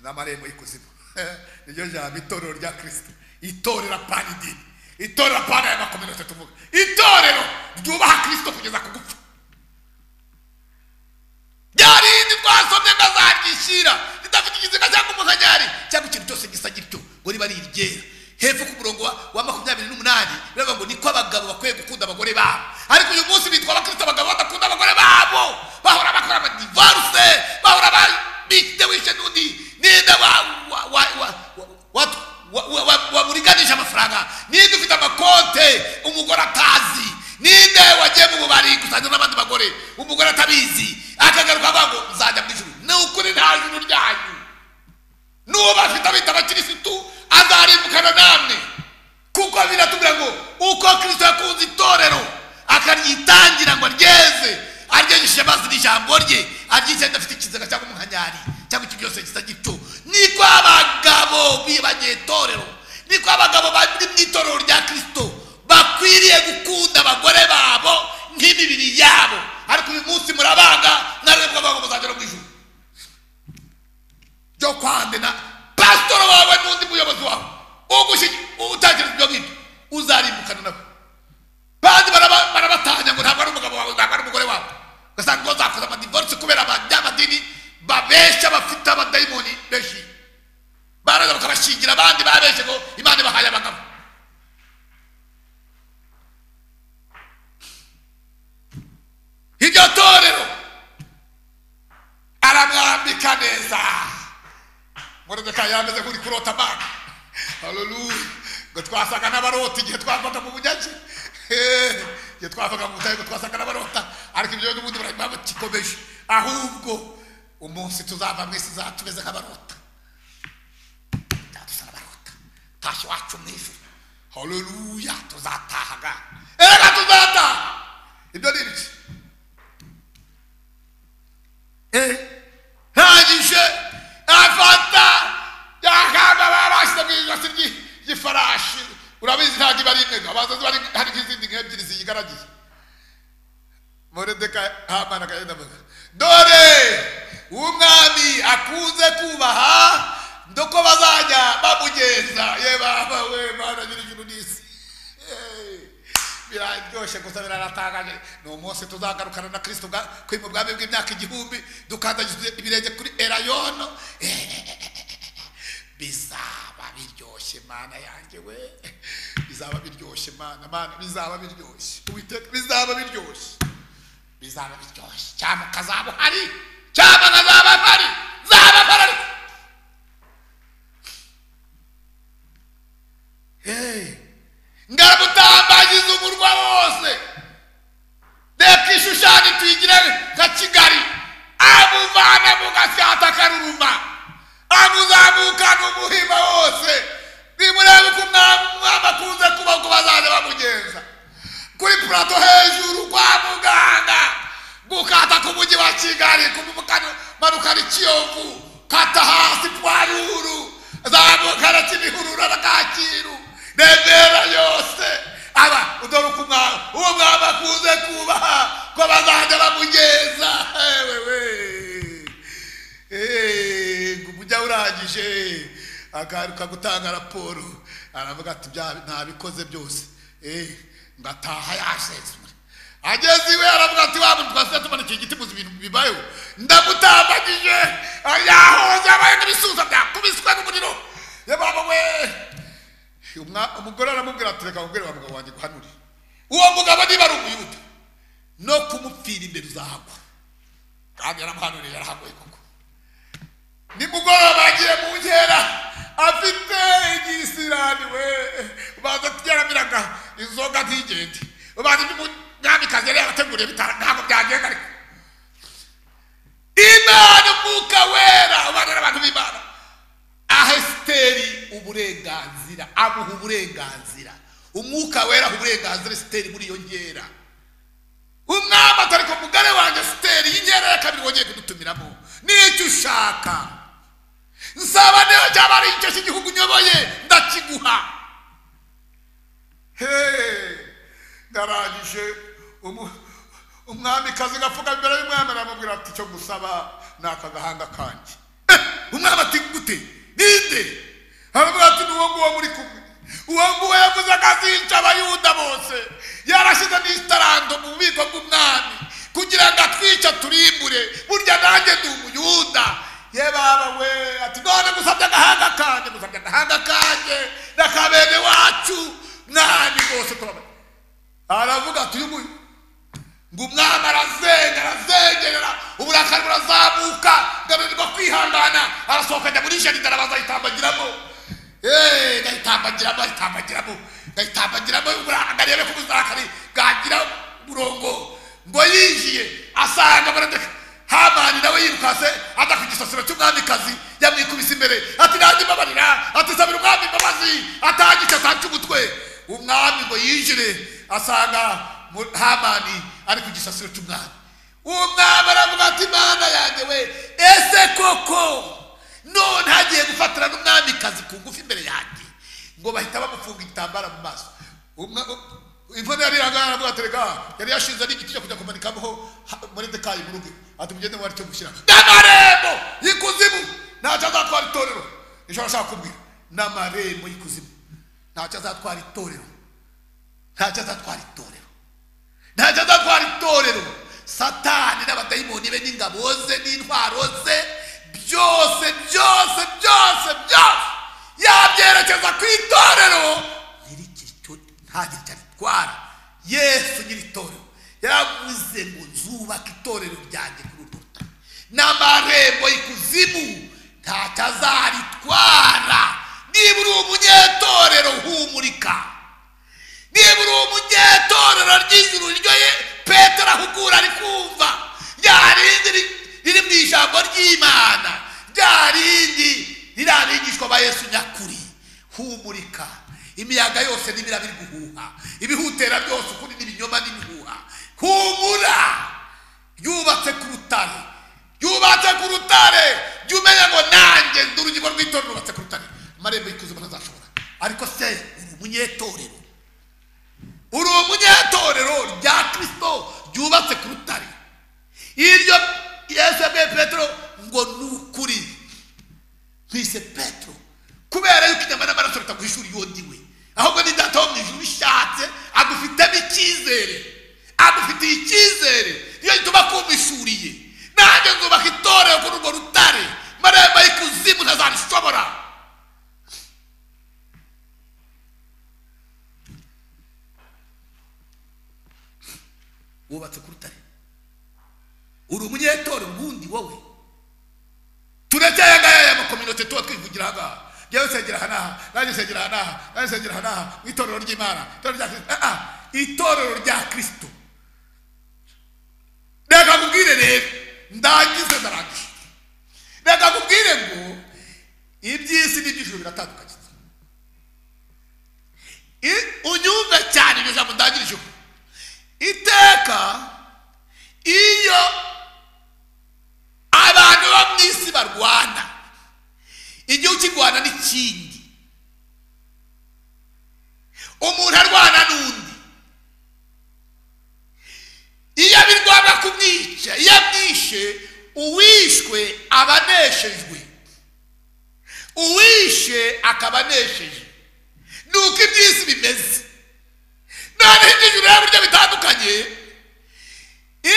n'amarembo y'ikuzimu niryo jambo itorero rya kirisito itorera pana idini itorera pana ya makominota tuvuga itorero ryubaha kirisito kugeza ku gupfa ryarindi twasomye nkazaryishyira ridafite ikiziga cyangwa umuhanyari cyangwa ikintu cyose gisa gityo ngo riba riryera hepfo ku murongo wa- wa makumyabiri n'umunani biravuga ngo niko abagabo bakwiye gukunda abagore babo ariko uyu munsi bitwa abakristo abagabo badakunda abagore babo bahora bakora amadivaruse bahora ba- bite wishe n'undi ninde wa- wa- wa- wa- wa- wa- wa- wa- wamuriganisha amafaranga ninde ufite amakonte umugore atazi ninde wagiye mu bubari gusangira n'abandi bagore umugore atabizi akagaruka avuga ngo nzajya mu ijuru ni ukuri nta juru ryanyu nuba afite abita abakirisitu azarimbukana namwe kuko biratubwira ngo uko kirisito yakunze itorero akaryitangira ngo aryeze aryegeshe amazi n'ijambo rye aryise adafite ikiziga cyangwa umuhanyari cyangwa ikintu cyose gisa gityo niko abagabo bibagiye itorero niko abagabo bari mu itorero rya kirisito bakwiriye gukunda abagore babo nk'imibiri yabo ariko uyu munsi murabanga mwarebwa bago muzagera mu ijuru byo kwandena pasitoro wawe n'undi muyobozi wawe ugushyi utangira ibyo ngibyo uzarimbukana nabo bandi baraba- barabatanya ngo ntabwo ari umugabo wawe ntabwo ari umugore wawe ugasanga ngo zakoze amadivorisi kubera abanyamadini babeshya bafite abadayimoni benshi baraza bakabashingira abandi babeshye ngo imana ibahaye abagabo iryo torero aramwambika neza morodekayi yameze nk'uri kurota abana hareruya ngo twasaga n'abarota igihe twavaga mu bunyage Eh, igihe twavaga mu butayu ngo twasaga n'abarota ariko ibyo n'ubundi barabibaba gikomeje ahubwo umunsi tuzava mu isi izaba tumeze nk'abarota tuzadusa n'abarota tashi wacu mu ijuru hareruya tuzatahaga erega tuzataha ibyo ni ibiki ntagije afata yakanda barashyize mu ijosi ry'i- ry'ifarashi urabizi ntabwo iba ari imwe abanza ziba ari- hari nk'izindi nk'ebyiri ziyigaragiye moredeka hamana akagenda avuga dore umwami akunze kubaha ndoko bazajya bamugenza ye baba we mana nyir'ijuru n'isi Hey. biraryoshye gusa biranatangaje ni umunsi tuzagarukana na kirisito ubwa- kuri mu bwami bw'imyaka igihumbi dukandagiza ibirenge kuri erayono bizaba biryoshye mana yanjye we bizaba biryoshye mana mana bizaba biryoshye Uwiteka, bizaba biryoshye bizaba biryoshye cyangwa kazaba uhari cyangwa kazaba mpari zaba mpari ngabutambagiza umurwa wose reka ishushanya tuyigire nka kigali amuvana mu gasyata karuruma amuzamukana umuhima wose nimurebe uko umwami umwami akunze kuba uko bazajya bamugenza kuri purato hejuru kwa muganga gukata ku mujyi wa kigali kumanukana ikiyovu kata hasi pwaruru zamukana kimihurura na kacyiru remera yose aba udore uko umwami uwo mwami akunze kubaha ko bazajya bamugeza ewewe Eh, ngo umujya urangije agaruka gutanga raporo aravuga ati "Bya- ntabikoze byose Eh, ngataha yasezwe ageze iwe aravuga ati wa muntu twasize tumanika igiti muzi ibintu bibayeho ndamutambagije yahoze abaye n'ibisusa byakubiswe n'umuriro yababa we Umwa- umugore aramubwira ati reka nkubwire wa mugabo wanjye guhanure uwo mugabo niba ari umuyuda no kumupfira imbere uzahagwa kandi yaramuhanuriye yarahagoye koko nimugoroba agiye mu nkera afite igisirani we ubanza tujyaramiraga inzoga ntigende ubanza iby'umwamikazi yari yabateguriye bitara ntabwo byagenda ariko imana umwuka wera ubana n'abantu b'imana aha esiteri uburenganzira amuha uburenganzira umwuka wera aha uburenganzira esiteri muri iyo nkera umwami atari ku mugare wanjye esiteri y'inkera ya kabiri wongeye kudutumiramo n'icyo ushaka nsaba niyo cyaba ari icyo cy'igihugu uyoboye ndakiguha heee ndarangije umu- umwamikazi gafuka imbere y'umwana aramubwira ati icyo gusaba ni aka gahanga kanjye Eh, umwami ati gute ninde aravuga ati ni uwo nguwo muri kumwe uwo nguwo yavuze akazica abayuda bose yarashyize n'itarando mu bubiko bw'umwami kugira ngo atwice turimbure burya nanjye ndi umuyuda ye baba we ati none musabye agahanga kanjye musabye agahanga kanjye n'akabene wacu mwami bose turabaye aravuga ati uyu nguyu ngo umwami arazenga arazengerera uburakari burazamuka ngananirwa kwihangana arasohoka ajya muri jaride arabanza ayitambagiramo Eh, ayitambagiramo ayitambagiramo ayitambagiramo ubura- ngo arebe ko uburakari bwagira umurongo ngo yinjiye asanga baradeka hamani nawe yirukase ajya ku gisasiro cy'umwamikazi yamwikubise imbere ati nanjye mbabarira ati sabira umwami imbabazi atangike atange umutwe umwami ngo yinjire asanga mu- hamani ari ku gisasiro cy'umwami umwami aravuga ati mana yanjye we ese koko none hagiye gufatira n'umwamikazi ku ngufu imbere yanjye ngo bahita bamufunga igitambara mu maso Umwa- u- imvura yari irangana aravuga ati rega yari yashinze n'igiti cyo kujya kumanikaho ha- moridekayi mu rugo ati mugende wari cyo gushyira n'amarembo y'ikuzimu ntacyo azatwara itorero nicyo arashaka kubwira n'amarembo y'ikuzimu ntacyo azatwara itorero ntacyo azatwara itorero ntacyo azatwara itorero satani n'abadayimoni be n'ingabo ze n'intwaro ze byose byose byose byose yabyerekeza ku itorero nyir'ikiricyo nta kintu cyabitwara yesu nyir'itorero yaravuze ngo nzubaka itorero ryanjye kuri urwo rutare n'amarembo y'ikuzimu ntacyo azaritwara niba uri umunyetorero humurika niba uri umunyetorero ry'ijuru ryo ye petero ahugura ari kumva rya rindi ri- riri mu ijambo ry'imana rya rindi riri abigishwa ba yesu nyakuri humurika imiyaga yose n'ibira biri guhuha ibihutera byose ukuri n'ibinyoma n'ibihuha humura yubatse ku rutare yubatse ku rutare jya umenya ngo nanjye ndi urugingo rw'itorero rubatse ku rutare amarembo y'ikuzimu ntazashobora ariko se uri umunyetorero uri umunyatorero rya kirisito ryubatse ku rutare iryo yesu yabwiye petero ngo ni ukuri twise petero kubera yuko inyama n'amaraso bitaguhishura iyo ndiwe ahubwo ni data wo mu ijuru ushatse agufitemo icyizere agufitiye icyizere iyo gituma akumishuriye nanjye nzubaka itorero kuri urwo rutare marembo y'ikuzimu ntazabishobora wubatse ku rutare uri umunyetorero ubundi wowe turekeye ngaya ya makominote tuba twivugira aha ngaha njyewe nsengera aha n'aha nanjye nsengera aha n'aha nanjye nsengera aha n'aha mu itorero ry'imana itorero rya kirisito ah ah itorero rya kirisito reka nkubwire rero ndangize ndarangije reka nkubwire ngo iby'isi n'iby'ijuru biratandukanye I- unyumve cyane iryo jambo ndangirije ubu iteka iyo abantu bo mu isi barwana igihe ukirwana n'ikindi umuntu arwana n'undi iyo abirwana kumwica iyo amwishe uwishwe aba aneshejwe uwishe akaba anesheje ni uko iby'isi bimeze noneho iby'ijuru rero buryo bitandukanye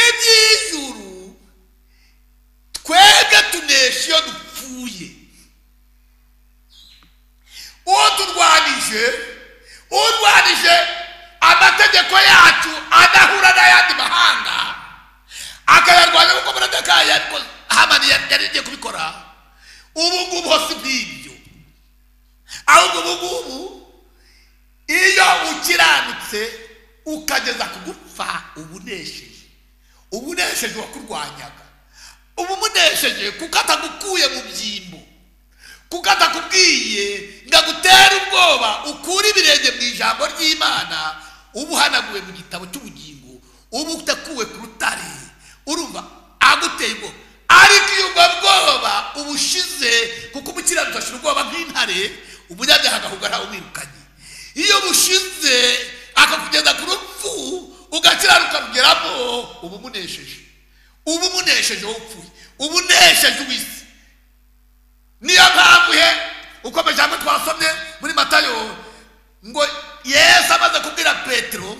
iby'ijuru twebwe tunesha iyo dupfuye uwo turwanije urwanije amategeko yacu adahura n'ayandi mahanga akayarwanya kuko muradekayi yabikoze hamani yari yari igiye kubikora ubu ngubu ho si nk'ibyo ahubwo ubu ngubu iyo ukiranutse ukageza ku gupfa uba unesheje uba unesheje uwakurwanyaga uba umunesheje kuko atagukuye mu byimbo kuko atakubwiye ngo agutere ubwoba ukure ibirenge mu ijambo ry'imana uba uhanaguwe mu gitabo cy'ubugingo uba utakuwe ku rutare urumva aguteye ubwoba ariko iyo ubwo bwoba ubushize kuko umukiranutsi ashira ubwoba nk'intare umunyabyaha agahugara umwirukanye iyo bushize akakugeza ku rupfu ugakiranuka rugeramo uba umunesheje uba umunesheje wowe upfuye uba unesheje uw'isi niyo mpamvu he uko amajambo twasomye muri matayo ngo yesu amaze kubwira petero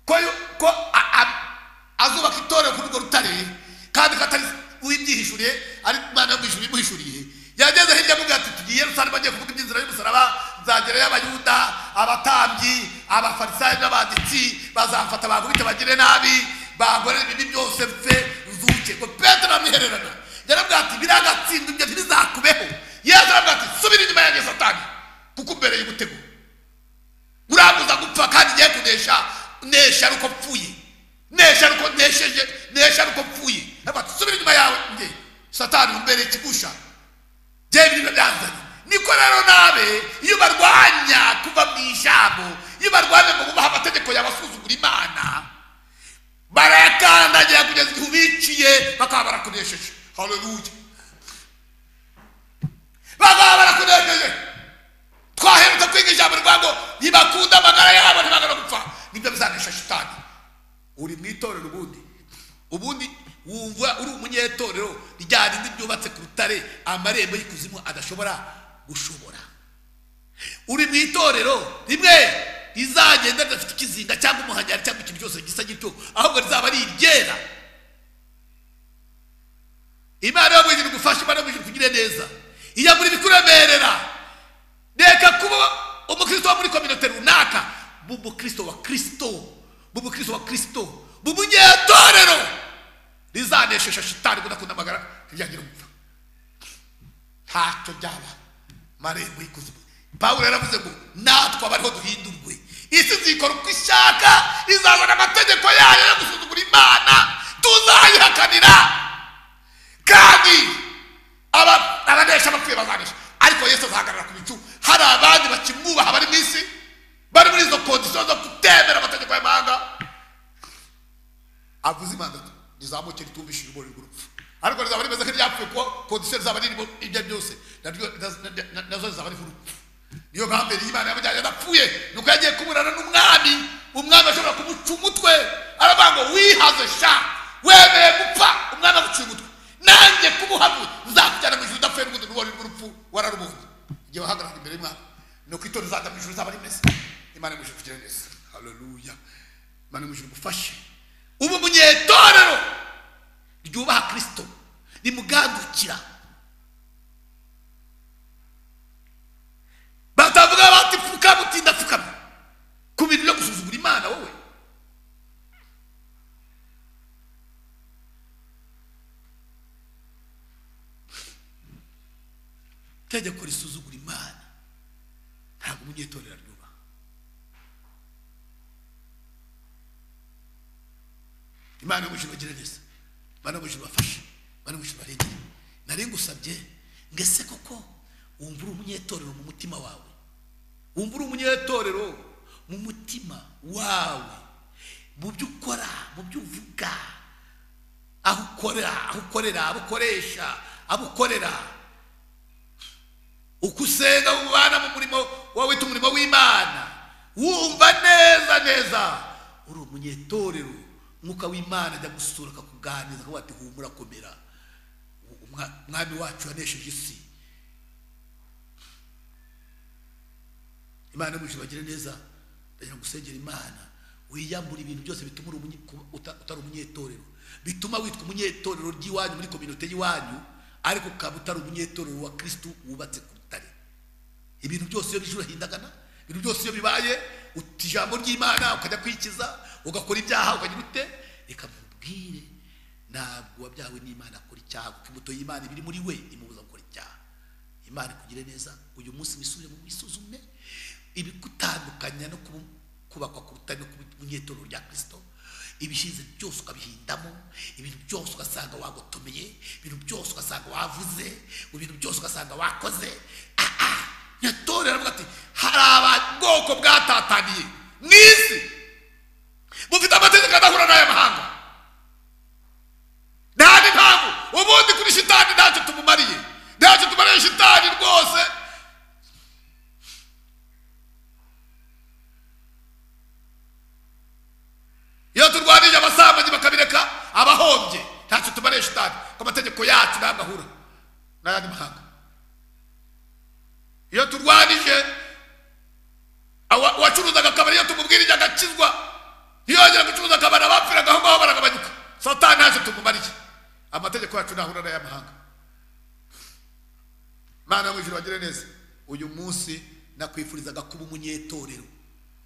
ko yu- ko a- a- azubaka itorero kuri urwo rutare kandi ko atari uwibyihishuriye ari imana yo mu ijuru imuhishuriye yageze hirya avuga ati tugiye yerusalemu agiye kuvuga iby'inzira y'umusaraba nzagerayo abayuda abatambyi abafarisayo n'abanditsi bazafata bakubite bagire nabi bagorera ibibi byose pfe nzuke ngo petero amwihererana yarabwira ati biragatsinda ibyo ntibizakubeho yesu arabwira ati subira inyuma yanjye satani kuko umbereye umutego urabuza gupfa kandi ngiye kunesha nesha ari uko mpfuye nesha ari uko nesheje nesha ari uko mpfuye Aravuga ati, subira inyuma yawe nge satani umbereye ikigusha jye ibintu byanzanye niko rero nabe iyo barwanya kuva mu ijambo iyo barwanya ngo bubahe amategeko yabasuzugura imana barayakandagira kugeza igihe ubiciye bakaba barakunesheje haleluya bakaba barakunesheje twaherutse kwiga ijambo rwa ngo ntibakunda amagara yabo ntibagara gupfa nibyo bizanesha shitani uri mu itorero ubundi ubundi wumva uri umunyetorero rya rindi ryubatse ku rutare amarembo y'ikuzimu adashobora gushobora uri mu itorero rimwe rizagenda ridafite ikizinga cyangwa umuhanyari cyangwa ikintu cyose gisa gityo ahubwo rizaba ari iryera imana yo mu ijuru igufashe imana yo mu ijuru kugire neza iyagura ibikuremerera reka kuba umukristo wo muri kominote runaka mu mukristo wa kristo mu mukristo wa kristo mu munyetorero rizaneshesha shitani kudakunda amagara ryagira umupfa ntacyo byaba marembo y'ikuzimu pawulo yaravuze ngo natwe abariho duhindurwe isi zikora uko ishaka izazana amategeko yayo yo gusuzugura imana tuzayihakanira kandi aba- abanesha abapfuye bazanesha ariko yesu azahagarara ku bicu hari abandi bakimwubaha bari mu isi bari muri izo kondisiyo zo kutemera amategeko y'amahanga avuze imana rizamuke ritumvishije urumuri rw'urupfu ariko rizaba rimeze nk'iryapfuye kuko kondisiyo rizaba ririmo ibyo byose naryo- na- na- na- nazo zizaba ari urupfu niyo mpamvu yari imana yamujyanye adapfuye ni uko yagiye kuburana n'umwami umwami ashobora kumuca umutwe aravuga ngo wihaze sha wemeye gupfa umwami aguciye umutwe nanjye kubuhamwe nzakujyana mu ijuru udapfuye n'ubundi n'ubonye rw'urupfu wararubonye igihe wahagararaga imbere y'umwami nuko itorero izajya mu ijuru izaba rimeze imana imujije kugira neza haleluya imana imujije igufashe ubu munyetorero ryubaha kirisito rimugandukira batavuga bati pfukama utinda pfukama ku bintu byo gusuzugura imana wowe itegeko risuzugura imana ntabwo umunyetorero aryubaha imana yo mu ijuru bagira neza imana yo mu ijuru bafashe imana yo mu ijuru barengere nari ngusabye ngo ese koko wumva uri umunyetorero mu mutima wawe wumva uri umunyetorero mu mutima wawe mu byo ukora mu byo uvuga aho ukorera aho ukorera abo ukoresha abo ukorera uko usenga ubana mu murimo wowe wita umurimo w'imana wumva neza neza uri umunyetorero mwuka w'imana ajya gusura akakuganiriza akavuga ati humura komera Umwa- umwami wacu yanesheje isi imana yo mu ijuru bagire neza ndagira ngo usengere imana wiyambure ibintu byose bituma uri umunye- kuba uta- utari umunyetorero bituma witwa umunyetorero ry'iwanyu muri kominote y'iwanyu ariko ukaba utari umunyetorero wa kirisitu wubatse ku rutare ibintu byose iyo bije urahindagana ibintu byose iyo bibaye uta ijambo ry'imana ukajya kwikiza ugakora ibyaha ukagira ute reka mubwire ntabwo wabyawe n'imana akora icyaha kuko imbuto y'imana iba iri muri we imubuza gukora icyaha imana ikugire neza uyu munsi wisubire mu wisuzume ibigutandukanya no kubu- kubakwa ku rutare no kuba umunyetorero rya kirisito ibishize byose ukabihindamo ibintu byose ugasanga wagotomeye ibintu byose ugasanga wavuze ibintu byose ugasanga wakoze Ah, ah, nyatorero aravuga ati hari ababwoko bwatataniye mu isi bufite amategeko adahura n'aya mahanga nta n'impamvu ubundi kuri shitani ntacyo tumumariye ntacyo tumariye shitani rwose iyo turwanije abasambanyi bakabireka abahombye ntacyo tumariye shitani ku mategeko yacu ntabwo ahura n'ayandi mahanga iyo turwanije awa- uwacuruzaga akabari iyo tumubwirije agakizwa ntiyongera gucuruza akabari abapfiraga aho ngaho baragabanyuka satani ntacyo tumumariye amategeko yacu ntahura n'ay'amahanga mana mu ijuru bagire neza uyu munsi nakwifurizaga kuba umunyetorero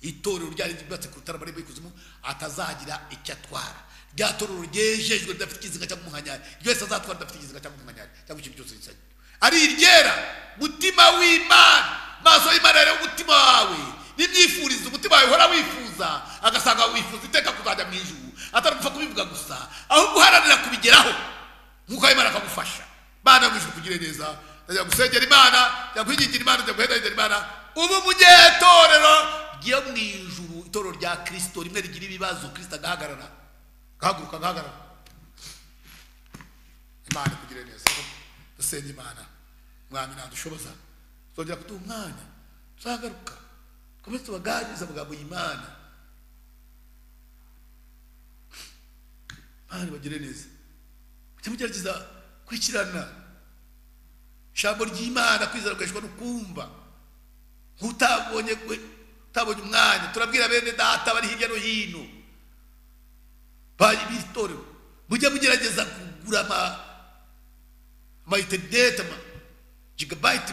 itorero ryari ryubatse ku rutare marembo y'ikuzimu atazagira icyo atwara rya torero ryejejwe ridafite ikizinga cyangwa umuhanyari ryose azatwara ridafite ikizinga cyangwa umuhanyari cyangwa ikintu cyose gisanye ari iryera mutima w'imana maso y'imana yareba umutima wawe n'ibyifurizo umutima wawe uhora wifuza agasanga wifuza iteka kuzajya mu ijuru atari gupfa kubivuga gusa ahubwo uharanira kubigeraho nk'uko imana akagufasha imana mu ijuru kugire neza ndajya gusengera imana njya kwigingira imana njya guhedahedera imana ubu mujye itorero ryo mu ijuru itorero rya kirisito rimwe rigira ibibazo kirisito agahagarara agahaguruka agahagarara imana kugire neza dusenge imana mwami ntadushoboza tuzongera kuduha umwanya tuzagaruka twese tubaganiriza amagambo y'imana imana bagire neza mujye mugerageza kwikirana ijambo ry'imana kwizera gukoreshwa no kumva nk'utabonye gwe- utabonye umwanya turabwira bene data bari hirya no hino bari b'itorero mujye mugerageza kugura ama ama interineti ama jigabayiti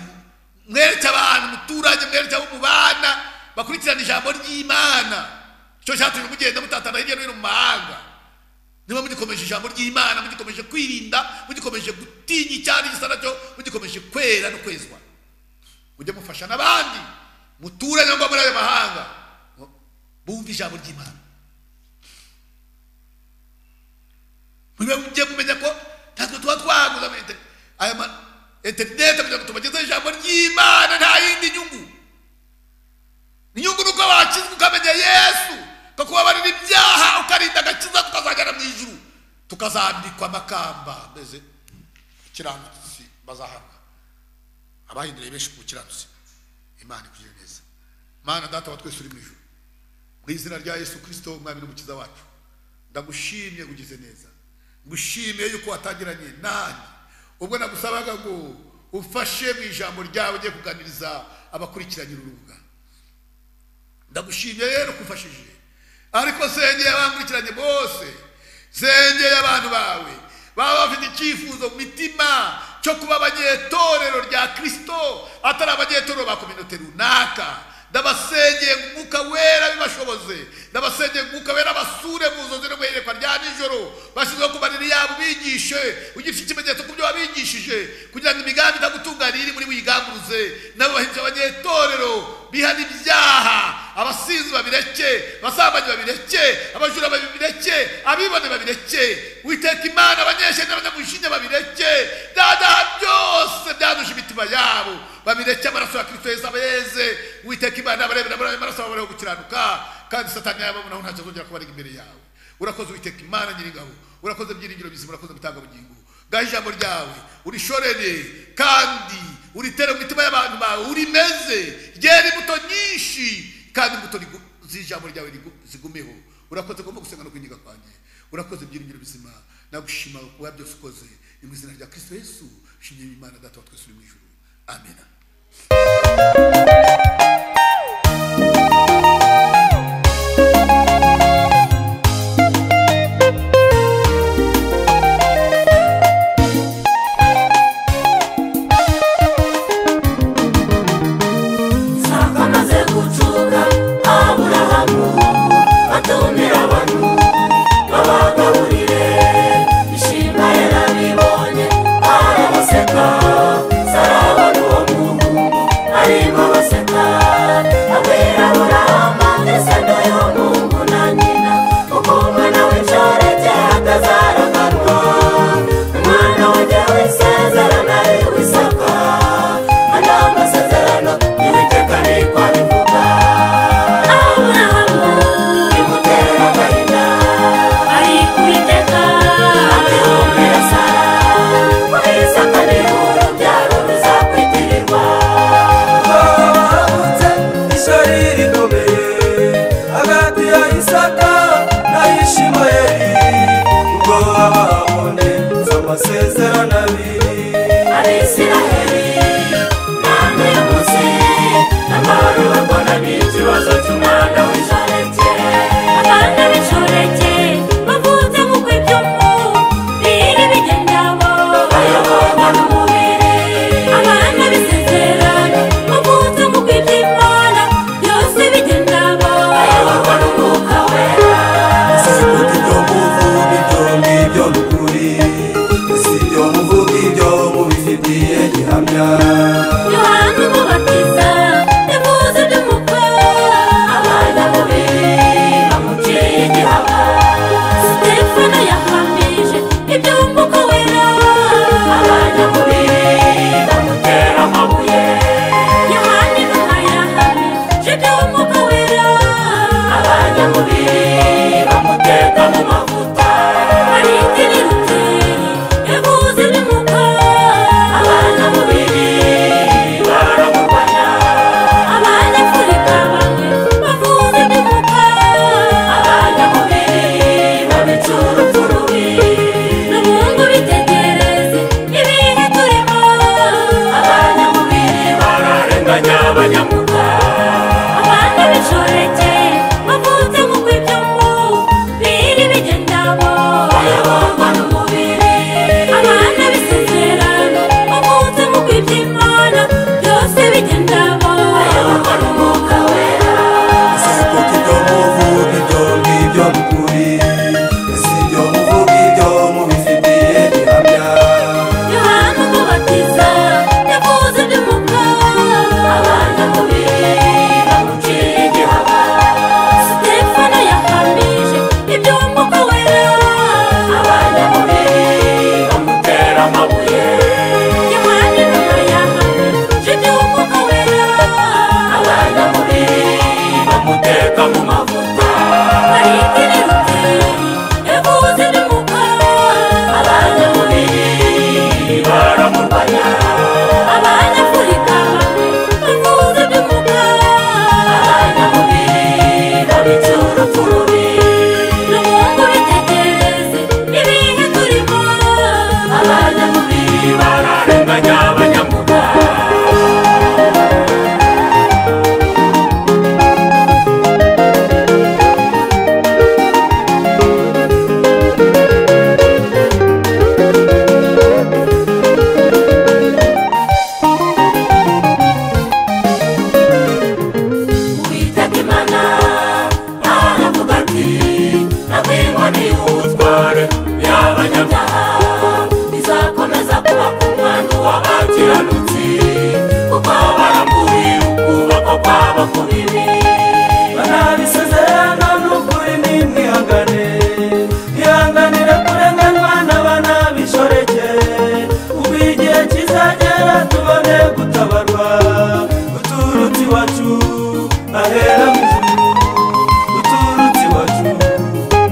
mwereke abantu umuturage mwereke abo mubana bakurikirana ijambo ry'imana icyo cyatumye mugenda mutatana hirya no hino mu mahanga niba mugikomeje ijambo ry'imana mugikomeje kwirinda mugikomeje gutinya icyari gisa nacyo mugikomeje kwera no kwezwa mujye mufasha n'abandi muture cyangwa muri ayo mahanga bumve ijambo ry'imana mujye mujye kumenya ko natwe tuba twaguze ama inter- aya ma interinete kugira ngo tubagezeho ijambo ry'imana nta yindi nyungu ni inyungu ni uko bakizwa ukamenya yesu ukakubabarira ibyaha ukarinda agakiza tukazagera mu ijuru tukazambikwa amakamba ameze kiranutsi bazahabwa abahinduriye benshi ku kiranutsi imana ikugire neza mana data wa twese uri mu ijuru mu izina rya yesu kirisito umwami n'umukiza wacu ndagushimye ugize neza ngushimiye yuko watangiranye nanjye ubwo nagusabaga ngo ufashe mu ijambo ryawe ugiye kuganiriza abakurikiranye uru rubuga ndagushimiye rero ko ufashije ariko sengeye abankurikiranye bose sengeye abantu bawe baba bafite icyifuzo mu mitima cyo kuba abanyetorero rya kirisito atari abanyetorero ba kominote runaka ndabasengeye ngo umwuka wera bibashoboze ndabasengeye ngo umwuka wera basure mu nzozi no mu iyerekwa rya nijoro bashyizeho ku mariri yabo bigishe ugishe ikimenyetso ku byo wabigishije kugira ngo imigambi itagutunganira iri muri buyigamburuze nabo bahindura abanyetorero bihana ibyaha abasinzi babireke abasambanyi babireke abajura babireke abibone babireke witeka imana abanyeshene n'abanyamushinya babireke byadaha byose byaduje imitima yabo babireke amaraso ya kirisito yesu abeze witeka imana abarebera muri ayo maraso babareho gukiranuka kandi satani yababonaho ntacyo azongera kubarega imbere yawe urakoze witeka imana nyiringabo urakoze byiringiro bizima urakoze mutangabugingo ngaho ijambo ryawe urishorere kandi uritere mu mitima y'abantu bawe urimeze ryera imbuto nyinshi kandi imbuto rigu- z'ijambo ryawe rigu- zigumeho urakoze ngomba gusenga no kwinjiga kwanjye urakoze byiringiro bizima nagushima kuba byose ukoze ni mu izina rya kirisito yesu shimye imana data wa twese uri mu ijuru amena nsanga amaze gucuka aburahamu atumira abantu babagaburire ishima yarabibonye arabaseka sarabona uwo muhungu arimo baseka abwira burama ndetse n'uyu muhungu na nyina kuko umwana w'inshoreke atazaraganwa umwana wajya wisezerana iwisaka andi amasezerano y'uwiteka niko abivuga aburahamu bimutera agahinda ariko uwiteka abihumira sara kuri isaka niho urubyaro ruzakwitirirwa bahabutse ishari rikomeye hagati ya isaka na yishimayeli ubwo abahabone z'amasezerano abiri abisiraheli ntabwo uyu munsi amahoro babona ni ikibazo cy'umwana w'inshoreke abana b'inshoreke bavutse mu kw'ibyumu biri bigendamo bayoborwa n'umubiri abana b'isezerano bavutse mu kw'iby'imana byose bigendamo bayoborwa n'umwuka wera sibuka ibyo muvuga ibyo ngibyo ni ukuri si ibyo muvuga ibyo mubifitiye gihamya yohana umubatiza yavuze iby'umukwe abana babiri bamuciye igihaba sitefano yahamije iby'umwuka wera abana babiri bamutera amabuye yohana inuma yahamije iby'umwuka wera abana babiri bamuteka mu mavuta ariko nirutse yavuze iby'umwuka abana babiri baramurwanya abanyafurika bamwe bavuze iby'umwuka abanyamubiri babicuruzuru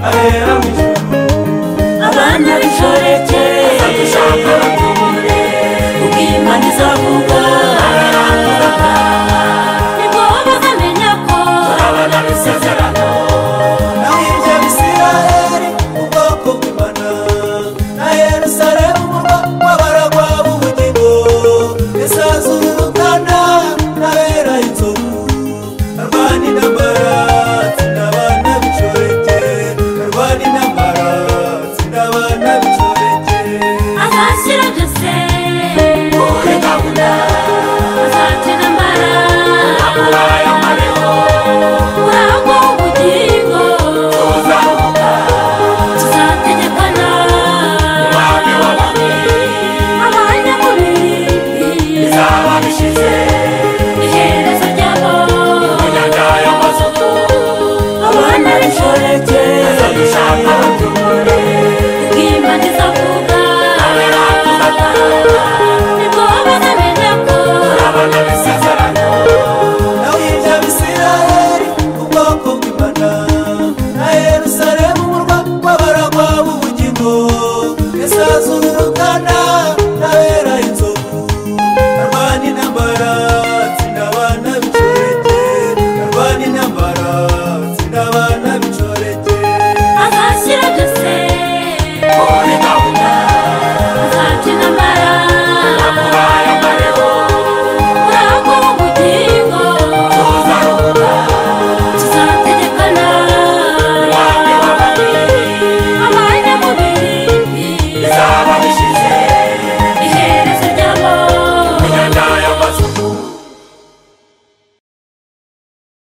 ahera mu ijuru